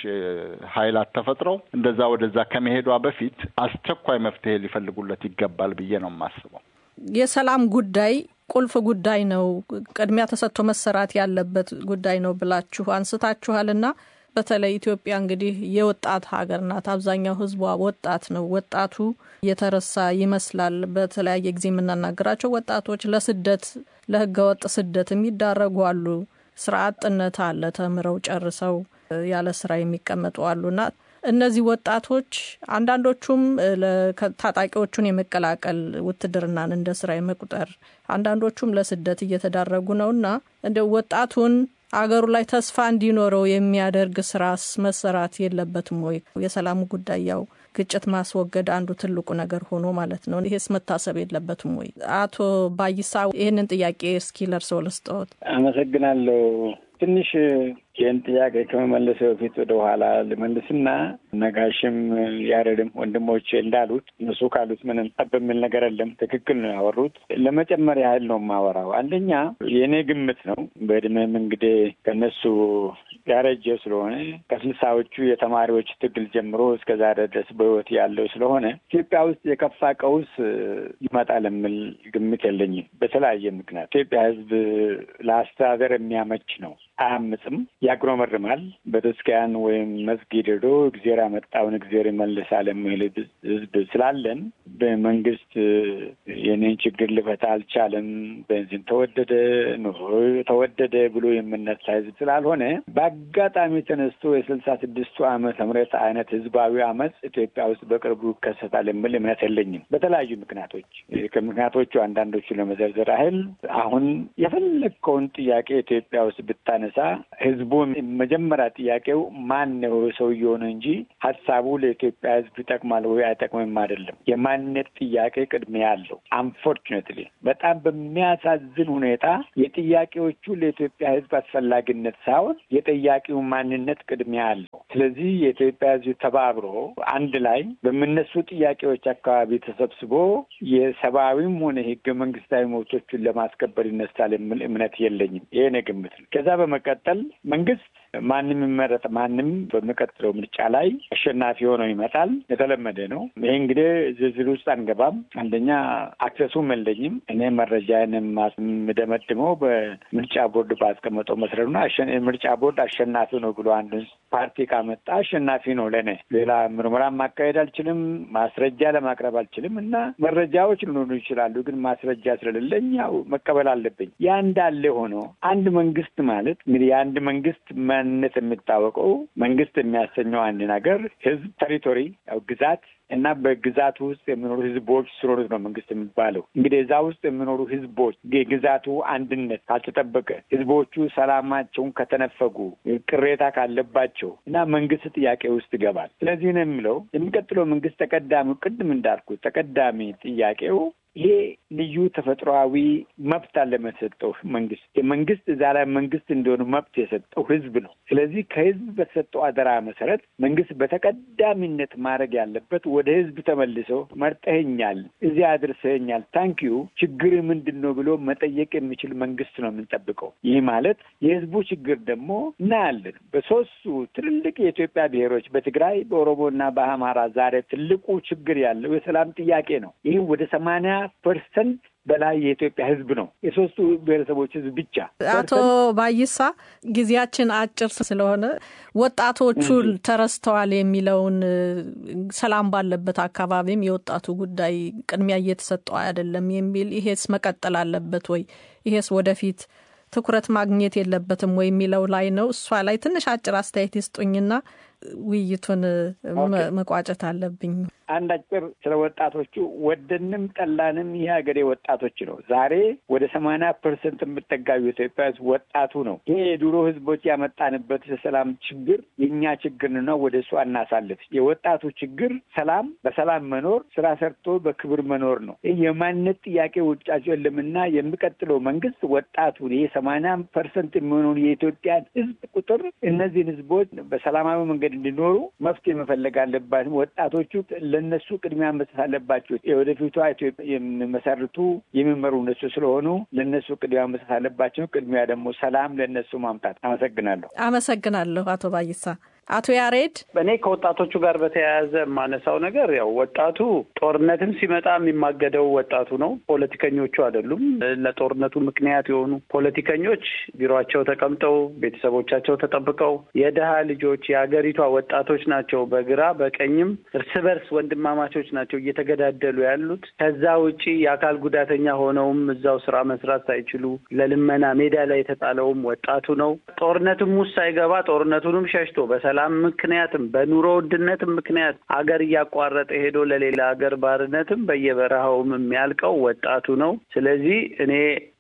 ኃይላት ተፈጥረው እንደዛ ወደዛ ከመሄዷ በፊት አስቸኳይ መፍትሄ ሊፈልጉለት ይገባል ብዬ ነው የማስበው። የሰላም ጉዳይ ቁልፍ ጉዳይ ነው፣ ቅድሚያ ተሰጥቶ መሰራት ያለበት ጉዳይ ነው ብላችሁ አንስታችኋልና በተለይ ኢትዮጵያ እንግዲህ የወጣት ሀገር ናት። አብዛኛው ህዝቧ ወጣት ነው። ወጣቱ የተረሳ ይመስላል። በተለያየ ጊዜ የምናናገራቸው ወጣቶች ለስደት ለህገወጥ ስደት የሚዳረጉ አሉ። ስራ አጥነት አለ። ተምረው ጨርሰው ያለ ስራ የሚቀመጡ አሉና እነዚህ ወጣቶች አንዳንዶቹም ታጣቂዎቹን የመቀላቀል ውትድርናን እንደ ስራ የመቁጠር አንዳንዶቹም ለስደት እየተዳረጉ ነውና እንደ ወጣቱን አገሩ ላይ ተስፋ እንዲኖረው የሚያደርግ ስራስ መሰራት የለበትም ወይ? የሰላሙ ጉዳይ ያው ግጭት ማስወገድ አንዱ ትልቁ ነገር ሆኖ ማለት ነው። ይሄስ መታሰብ የለበትም ወይ? አቶ ባይሳ ይህንን ጥያቄ እስኪ ለርሰው ልስጠዎት። አመሰግናለሁ። ትንሽ ይህን ጥያቄ ከመመለስ በፊት ወደ ኋላ ልመልስና ነጋሽም ያሬድም ወንድሞቼ እንዳሉት እነሱ ካሉት ምንም ጠብ የሚል ነገር የለም። ትክክል ነው ያወሩት። ለመጨመር ያህል ነው የማወራው። አንደኛ የእኔ ግምት ነው። በእድሜም እንግዲህ ከነሱ ያረጀ ስለሆነ ከስልሳዎቹ የተማሪዎች ትግል ጀምሮ እስከ ዛሬ ድረስ በሕይወት ያለው ስለሆነ ኢትዮጵያ ውስጥ የከፋ ቀውስ ይመጣል የሚል ግምት የለኝም። በተለያየ ምክንያት ኢትዮጵያ ሕዝብ ለአስተዳደር የሚያመች ነው። አያምፅም፣ ያጉረመርማል። ቤተክርስቲያን ወይም መስጊድ ሄዶ እግዜር ያመጣውን እግዜር ይመልሳል የሚል ሕዝብ ስላለን በመንግስት የኔን ችግር ልፈታ አልቻለም፣ ቤንዚን ተወደደ፣ ኑሮ ተወደደ ብሎ የምነሳ ሕዝብ ስላልሆነ በአጋጣሚ ተነስቶ የስልሳ ስድስቱ ዓመተ ምህረት አይነት ህዝባዊ አመፅ ኢትዮጵያ ውስጥ በቅርቡ ይከሰታል የሚል እምነት የለኝም። በተለያዩ ምክንያቶች ከምክንያቶቹ አንዳንዶቹ ለመዘርዘር ያህል አሁን የፈለግከውን ጥያቄ ኢትዮጵያ ውስጥ ብታነሳ ህዝቡ መጀመሪያ ጥያቄው ማን ነው ሰውየው ነው እንጂ ሀሳቡ ለኢትዮጵያ ህዝብ ይጠቅማል ወይ አይጠቅምም አይደለም። የማንነት ጥያቄ ቅድሚያ አለው። አንፎርቹኔትሊ በጣም በሚያሳዝን ሁኔታ የጥያቄዎቹ ለኢትዮጵያ ህዝብ አስፈላጊነት ሳይሆን የጠያቂው ማንነት ቅድሚያ አለው። ስለዚህ የኢትዮጵያ ህዝብ ተባብሮ አንድ ላይ በሚነሱ ጥያቄዎች አካባቢ ተሰብስቦ የሰብአዊም ሆነ ህገ መንግስታዊ መብቶቹን ለማስከበር ይነሳል የሚል እምነት የለኝም። ይሄ ነው ግምት ነው። ከዛ በመቀጠል መንግስት ማንም ይመረጥ ማንም በሚቀጥለው ምርጫ ላይ አሸናፊ ሆነው ይመጣል። የተለመደ ነው። ይሄ እንግዲህ ዝርዝር ውስጥ አንገባም። አንደኛ አክሰሱም የለኝም። እኔ መረጃን የምደመድመው በምርጫ ቦርድ ባስቀመጠው መሰረት ነው። ምርጫ ቦርድ አሸናፊ ነው ብሎ አንድ ፓርቲ ካመጣ አሸናፊ ነው ለእኔ። ሌላ ምርመራ ማካሄድ አልችልም፣ ማስረጃ ለማቅረብ አልችልም እና መረጃዎች ሊኖሩ ይችላሉ፣ ግን ማስረጃ ስለሌለኝ ያው መቀበል አለብኝ። ያ እንዳለ ሆኖ አንድ መንግስት ማለት እንግዲህ የአንድ መንግስት ማንነት የሚታወቀው መንግስት የሚያሰኘው አንድ ነገር ህዝብ፣ ቴሪቶሪ ያው ግዛት እና በግዛቱ ውስጥ የሚኖሩ ህዝቦች ስለሆኑት ነው መንግስት የሚባለው። እንግዲህ እዛ ውስጥ የሚኖሩ ህዝቦች የግዛቱ አንድነት ካልተጠበቀ፣ ህዝቦቹ ሰላማቸውን ከተነፈጉ፣ ቅሬታ ካለባቸው እና መንግስት ጥያቄ ውስጥ ይገባል። ስለዚህ ነው የሚለው የሚቀጥለው መንግስት ተቀዳሚው ቅድም እንዳልኩት ተቀዳሚ ጥያቄው ይሄ ልዩ ተፈጥሯዊ መብት አለ የሰጠው መንግስት የመንግስት እዛ ላይ መንግስት እንደሆነ መብት የሰጠው ህዝብ ነው። ስለዚህ ከህዝብ በተሰጠው አደራ መሰረት መንግስት በተቀዳሚነት ማድረግ ያለበት ወደ ህዝብ ተመልሶ መርጠኸኛል፣ እዚህ አድርሰኸኛል፣ ታንኪዩ ችግር ምንድን ነው ብሎ መጠየቅ የሚችል መንግስት ነው የምንጠብቀው። ይህ ማለት የህዝቡ ችግር ደግሞ እናያለን። በሶስቱ ትልልቅ የኢትዮጵያ ብሔሮች በትግራይ በኦሮሞና በአማራ ዛሬ ትልቁ ችግር ያለው የሰላም ጥያቄ ነው። ይህ ወደ ሰማንያ ፐርሰንት በላይ የኢትዮጵያ ህዝብ ነው። የሶስቱ ብሔረሰቦች ህዝብ ብቻ። አቶ ባይሳ ጊዜያችን አጭር ስለሆነ ወጣቶቹ ተረስተዋል የሚለውን ሰላም ባለበት አካባቢም የወጣቱ ጉዳይ ቅድሚያ እየተሰጠው አይደለም የሚል ይሄስ መቀጠል አለበት ወይ? ይሄስ ወደፊት ትኩረት ማግኘት የለበትም ወይ የሚለው ላይ ነው። እሷ ላይ ትንሽ አጭር አስተያየት ይስጡኝና ውይይቱን መቋጨት አለብኝ። አንድ አጭር ስለ ወጣቶቹ ወደንም ጠላንም ይህ ሀገሬ ወጣቶች ነው። ዛሬ ወደ ሰማንያ ፐርሰንት የምጠጋዩ ኢትዮጵያ ህዝብ ወጣቱ ነው። ይሄ የድሮ ህዝቦች ያመጣንበት የሰላም ችግር የእኛ ችግር ነው። ወደ እሱ አናሳልፍ። የወጣቱ ችግር ሰላም፣ በሰላም መኖር፣ ስራ ሰርቶ በክብር መኖር ነው። ይህ የማንነት ጥያቄ ውጫቸው የለምና የሚቀጥለው መንግስት ወጣቱን ይሄ ሰማንያ ፐርሰንት የሚሆነውን የኢትዮጵያን ህዝብ ቁጥር እነዚህን ህዝቦች በሰላማዊ መንገድ እንዲኖሩ መፍትሄ መፈለግ አለባትም። ወጣቶቹ ለእነሱ ቅድሚያ መስጠት አለባቸው። የወደፊቷ ኢትዮጵያ የሚመሰርቱ የሚመሩ እነሱ ስለሆኑ ለእነሱ ቅድሚያ መስጠት አለባቸው። ቅድሚያ ደግሞ ሰላም ለእነሱ ማምጣት። አመሰግናለሁ። አመሰግናለሁ አቶ ባይሳ። አቶ ያሬድ እኔ ከወጣቶቹ ጋር በተያያዘ የማነሳው ነገር ያው ወጣቱ ጦርነትም ሲመጣ የሚማገደው ወጣቱ ነው፣ ፖለቲከኞቹ አይደሉም። ለጦርነቱ ምክንያት የሆኑ ፖለቲከኞች ቢሮቸው ተቀምጠው ቤተሰቦቻቸው ተጠብቀው የድሀ ልጆች የሀገሪቷ ወጣቶች ናቸው። በግራ በቀኝም እርስ በርስ ወንድማማቾች ናቸው እየተገዳደሉ ያሉት። ከዛ ውጪ የአካል ጉዳተኛ ሆነውም እዛው ስራ መስራት ሳይችሉ ለልመና ሜዳ ላይ የተጣለውም ወጣቱ ነው። ጦርነትም ውስጥ ሳይገባ ጦርነቱንም ሸሽቶ በሰላም ምክንያትም በኑሮ ውድነትም ምክንያት አገር እያቋረጠ ሄዶ ለሌላ ሀገር ባርነትም በየበረሃውም የሚያልቀው ወጣቱ ነው። ስለዚህ እኔ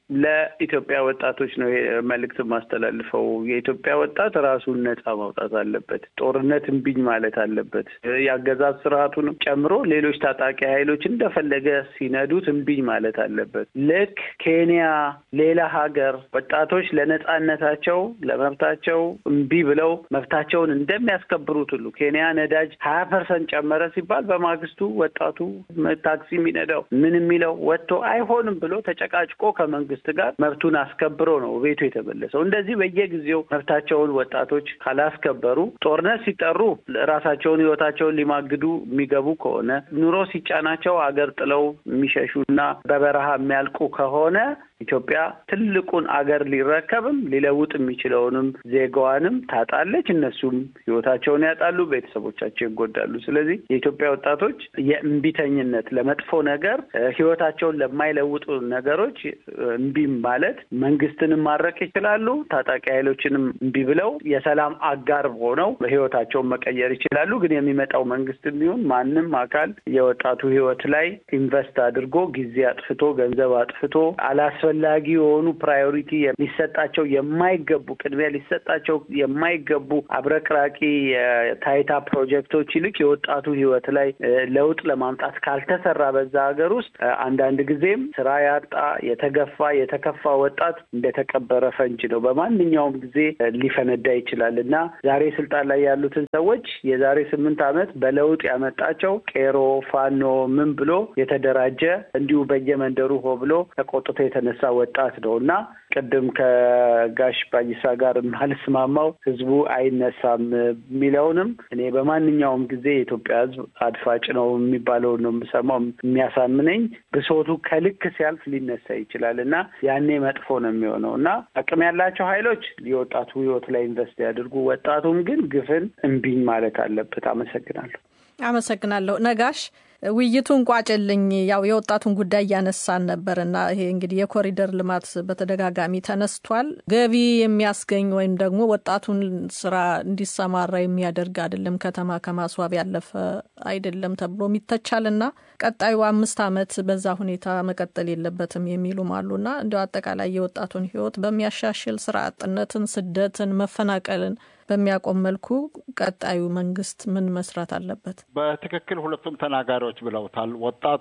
ለኢትዮጵያ ወጣቶች ነው መልእክት ማስተላልፈው። የኢትዮጵያ ወጣት ራሱን ነጻ ማውጣት አለበት። ጦርነት እምቢኝ ማለት አለበት። የአገዛዝ ስርዓቱንም ጨምሮ ሌሎች ታጣቂ ኃይሎች እንደፈለገ ሲነዱት እምቢኝ ማለት አለበት። ልክ ኬንያ፣ ሌላ ሀገር ወጣቶች ለነጻነታቸው ለመብታቸው እምቢ ብለው መብታቸውን እንደሚያስከብሩት ሁሉ ኬንያ ነዳጅ ሀያ ፐርሰንት ጨመረ ሲባል በማግስቱ ወጣቱ ታክሲ የሚነዳው ምን የሚለው ወጥቶ አይሆንም ብሎ ተጨቃጭቆ ከመንግስት ጋር መብቱን አስከብሮ ነው ቤቱ የተመለሰው። እንደዚህ በየጊዜው መብታቸውን ወጣቶች ካላስከበሩ ጦርነት ሲጠሩ ራሳቸውን ህይወታቸውን ሊማግዱ የሚገቡ ከሆነ ኑሮ ሲጫናቸው አገር ጥለው የሚሸሹ እና በበረሃ የሚያልቁ ከሆነ ኢትዮጵያ ትልቁን አገር ሊረከብም ሊለውጥ የሚችለውንም ዜጋዋንም ታጣለች። እነሱም ህይወታቸውን ያጣሉ፣ ቤተሰቦቻቸው ይጎዳሉ። ስለዚህ የኢትዮጵያ ወጣቶች የእምቢተኝነት ለመጥፎ ነገር ህይወታቸውን ለማይለውጡ ነገሮች እምቢ ማለት መንግስትንም ማድረቅ ይችላሉ። ታጣቂ ኃይሎችንም እምቢ ብለው የሰላም አጋር ሆነው ህይወታቸውን መቀየር ይችላሉ። ግን የሚመጣው መንግስት ቢሆን ማንም አካል የወጣቱ ህይወት ላይ ኢንቨስት አድርጎ ጊዜ አጥፍቶ ገንዘብ አጥፍቶ አላስፈላጊ የሆኑ ፕራዮሪቲ ሊሰጣቸው የማይገቡ ቅድሚያ ሊሰጣቸው የማይገቡ አብረቅራቂ የታይታ ፕሮጀክቶች ይልቅ የወጣቱ ህይወት ላይ ለውጥ ለማምጣት ካልተሰራ በዛ ሀገር ውስጥ አንዳንድ ጊዜም ስራ ያጣ የተገፋ የተከፋ ወጣት እንደተቀበረ ፈንጅ ነው። በማንኛውም ጊዜ ሊፈነዳ ይችላል እና ዛሬ ስልጣን ላይ ያሉትን ሰዎች የዛሬ ስምንት ዓመት በለውጥ ያመጣቸው ቄሮ ፋኖ ምን ብሎ የተደራጀ እንዲሁ በየመንደሩ ሆ ብሎ ተቆጥቶ የተነሳ ወጣት ነው እና ቅድም ከጋሽ ባይሳ ጋር የማልስማማው ህዝቡ አይነሳም የሚለውንም እኔ በማንኛውም ጊዜ የኢትዮጵያ ህዝብ አድፋጭ ነው የሚባለውን ነው የምሰማው። የሚያሳምነኝ ብሶቱ ከልክ ሲያልፍ ሊነሳ ይችላል እና ያኔ መጥፎ ነው የሚሆነው እና አቅም ያላቸው ኃይሎች የወጣቱ ህይወት ላይ ኢንቨስት ያድርጉ። ወጣቱም ግን ግፍን እምቢኝ ማለት አለበት። አመሰግናለሁ። አመሰግናለሁ ነጋሽ። ውይይቱን ቋጭልኝ። ያው የወጣቱን ጉዳይ እያነሳን ነበር እና ይሄ እንግዲህ የኮሪደር ልማት በተደጋጋሚ ተነስቷል። ገቢ የሚያስገኝ ወይም ደግሞ ወጣቱን ስራ እንዲሰማራ የሚያደርግ አይደለም፣ ከተማ ከማስዋብ ያለፈ አይደለም ተብሎ ይተቻል እና ቀጣዩ አምስት ዓመት በዛ ሁኔታ መቀጠል የለበትም የሚሉም አሉና እንዲያው አጠቃላይ የወጣቱን ህይወት በሚያሻሽል ስራ አጥነትን፣ ስደትን፣ መፈናቀልን በሚያቆም መልኩ ቀጣዩ መንግስት ምን መስራት አለበት? በትክክል ሁለቱም ተናጋሪዎች ብለውታል። ወጣቱ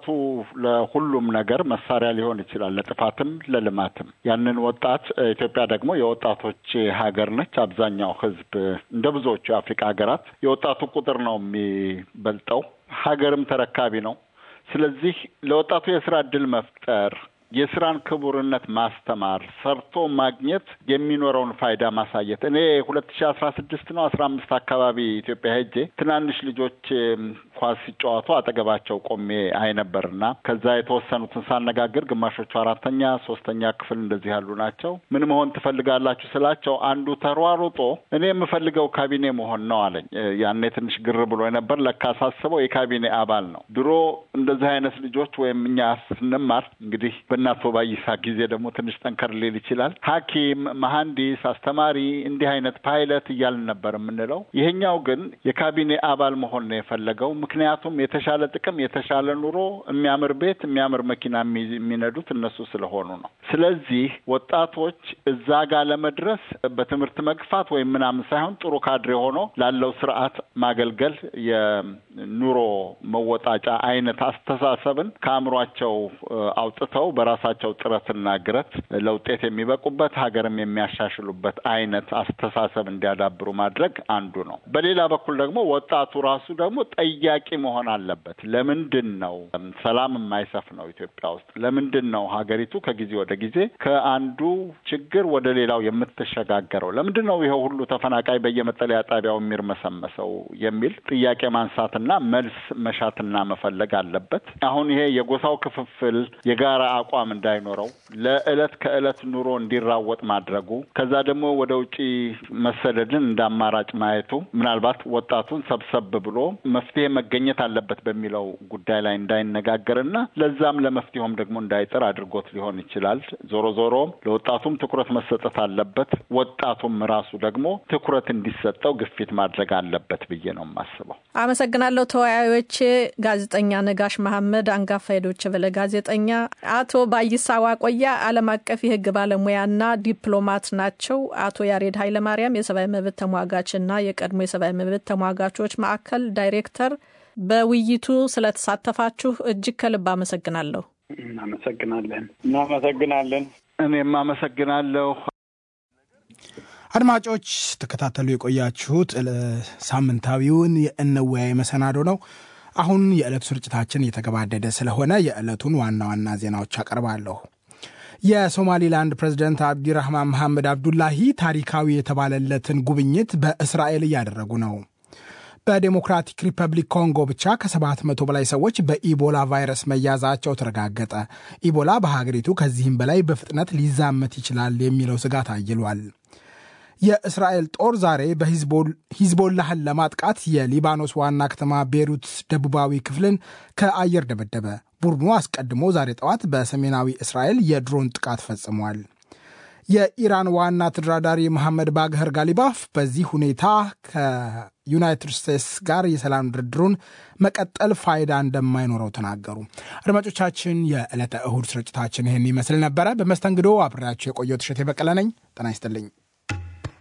ለሁሉም ነገር መሳሪያ ሊሆን ይችላል፣ ለጥፋትም ለልማትም። ያንን ወጣት ኢትዮጵያ ደግሞ የወጣቶች ሀገር ነች። አብዛኛው ህዝብ እንደ ብዙዎቹ የአፍሪካ ሀገራት የወጣቱ ቁጥር ነው የሚበልጠው፣ ሀገርም ተረካቢ ነው። ስለዚህ ለወጣቱ የስራ እድል መፍጠር የስራን ክቡርነት ማስተማር፣ ሰርቶ ማግኘት የሚኖረውን ፋይዳ ማሳየት። እኔ ሁለት ሺ አስራ ስድስት ነው አስራ አምስት አካባቢ ኢትዮጵያ ሄጄ ትናንሽ ልጆች ኳስ ሲጫወቱ አጠገባቸው ቆሜ አይ ነበርና ከዛ የተወሰኑትን ሳነጋግር ግማሾቹ አራተኛ ሶስተኛ ክፍል እንደዚህ ያሉ ናቸው። ምን መሆን ትፈልጋላችሁ ስላቸው አንዱ ተሯሩጦ እኔ የምፈልገው ካቢኔ መሆን ነው አለኝ። ያኔ ትንሽ ግር ብሎ ነበር። ለካ ሳስበው የካቢኔ አባል ነው። ድሮ እንደዚህ አይነት ልጆች ወይም እኛ ስንማር እንግዲህ በእናቶ ባይሳ ጊዜ ደግሞ ትንሽ ጠንከር ሊል ይችላል። ሐኪም፣ መሐንዲስ፣ አስተማሪ እንዲህ አይነት ፓይለት እያልን ነበር የምንለው። ይሄኛው ግን የካቢኔ አባል መሆን ነው የፈለገው። ምክንያቱም የተሻለ ጥቅም፣ የተሻለ ኑሮ፣ የሚያምር ቤት፣ የሚያምር መኪና የሚነዱት እነሱ ስለሆኑ ነው። ስለዚህ ወጣቶች እዛ ጋር ለመድረስ በትምህርት መግፋት ወይም ምናምን ሳይሆን ጥሩ ካድሬ ሆኖ ላለው ስርዓት ማገልገል የኑሮ መወጣጫ አይነት አስተሳሰብን ከአእምሯቸው አውጥተው በራሳቸው ጥረትና ግረት ለውጤት የሚበቁበት ሀገርም የሚያሻሽሉበት አይነት አስተሳሰብ እንዲያዳብሩ ማድረግ አንዱ ነው። በሌላ በኩል ደግሞ ወጣቱ ራሱ ደግሞ ጠያቂ መሆን አለበት። ለምንድን ነው ሰላም የማይሰፍነው ኢትዮጵያ ውስጥ? ለምንድን ነው ሀገሪቱ ከጊዜ ወደ ጊዜ ከአንዱ ችግር ወደ ሌላው የምትሸጋገረው? ለምንድን ነው ይኸው ሁሉ ተፈናቃይ በየመጠለያ ጣቢያው የሚርመሰመሰው? የሚል ጥያቄ ማንሳትና መልስ መሻትና መፈለግ አለበት። አሁን ይሄ የጎሳው ክፍፍል የጋራ አቋም እንዳይኖረው ለዕለት ከዕለት ኑሮ እንዲራወጥ ማድረጉ ከዛ ደግሞ ወደ ውጪ መሰደድን እንደ አማራጭ ማየቱ ምናልባት ወጣቱን ሰብሰብ ብሎ መፍትሄ መገኘት አለበት በሚለው ጉዳይ ላይ እንዳይነጋገርና ለዛም ለመፍትሄውም ደግሞ እንዳይጥር አድርጎት ሊሆን ይችላል። ዞሮ ዞሮ ለወጣቱም ትኩረት መሰጠት አለበት። ወጣቱም ራሱ ደግሞ ትኩረት እንዲሰጠው ግፊት ማድረግ አለበት ብዬ ነው የማስበው። አመሰግናለሁ። ተወያዮች ጋዜጠኛ ነጋሽ መሐመድ አንጋፋ የዶይቼ ቬለ ጋዜጠኛ፣ አቶ ባይሳ ዋቆያ ዓለም አቀፍ የህግ ባለሙያና ዲፕሎማት ናቸው። አቶ ያሬድ ኃይለማርያም የሰብአዊ መብት ተሟጋችና የቀድሞ የሰብአዊ መብት ተሟጋቾች ማዕከል ዳይሬክተር፣ በውይይቱ ስለተሳተፋችሁ እጅግ ከልብ አመሰግናለሁ። እናመሰግናለን። እናመሰግናለን። እኔም አመሰግናለሁ። አድማጮች ተከታተሉ የቆያችሁት ሳምንታዊውን የእንወያይ መሰናዶ ነው። አሁን የዕለቱ ስርጭታችን እየተገባደደ ስለሆነ የዕለቱን ዋና ዋና ዜናዎች አቀርባለሁ። የሶማሊላንድ ፕሬዚደንት አብዲራህማን መሐመድ አብዱላሂ ታሪካዊ የተባለለትን ጉብኝት በእስራኤል እያደረጉ ነው። በዴሞክራቲክ ሪፐብሊክ ኮንጎ ብቻ ከሰባት መቶ በላይ ሰዎች በኢቦላ ቫይረስ መያዛቸው ተረጋገጠ። ኢቦላ በሀገሪቱ ከዚህም በላይ በፍጥነት ሊዛመት ይችላል የሚለው ስጋት አይሏል። የእስራኤል ጦር ዛሬ በሂዝቦላህን ለማጥቃት የሊባኖስ ዋና ከተማ ቤሩት ደቡባዊ ክፍልን ከአየር ደበደበ። ቡድኑ አስቀድሞ ዛሬ ጠዋት በሰሜናዊ እስራኤል የድሮን ጥቃት ፈጽሟል። የኢራን ዋና ተደራዳሪ መሐመድ ባግኸር ጋሊባፍ በዚህ ሁኔታ ከዩናይትድ ስቴትስ ጋር የሰላም ድርድሩን መቀጠል ፋይዳ እንደማይኖረው ተናገሩ። አድማጮቻችን፣ የዕለተ እሁድ ስርጭታችን ይህን ይመስል ነበረ። በመስተንግዶ አብሬያቸው የቆየው ትሸት የበቀለ ነኝ። ጤና ይስጥልኝ።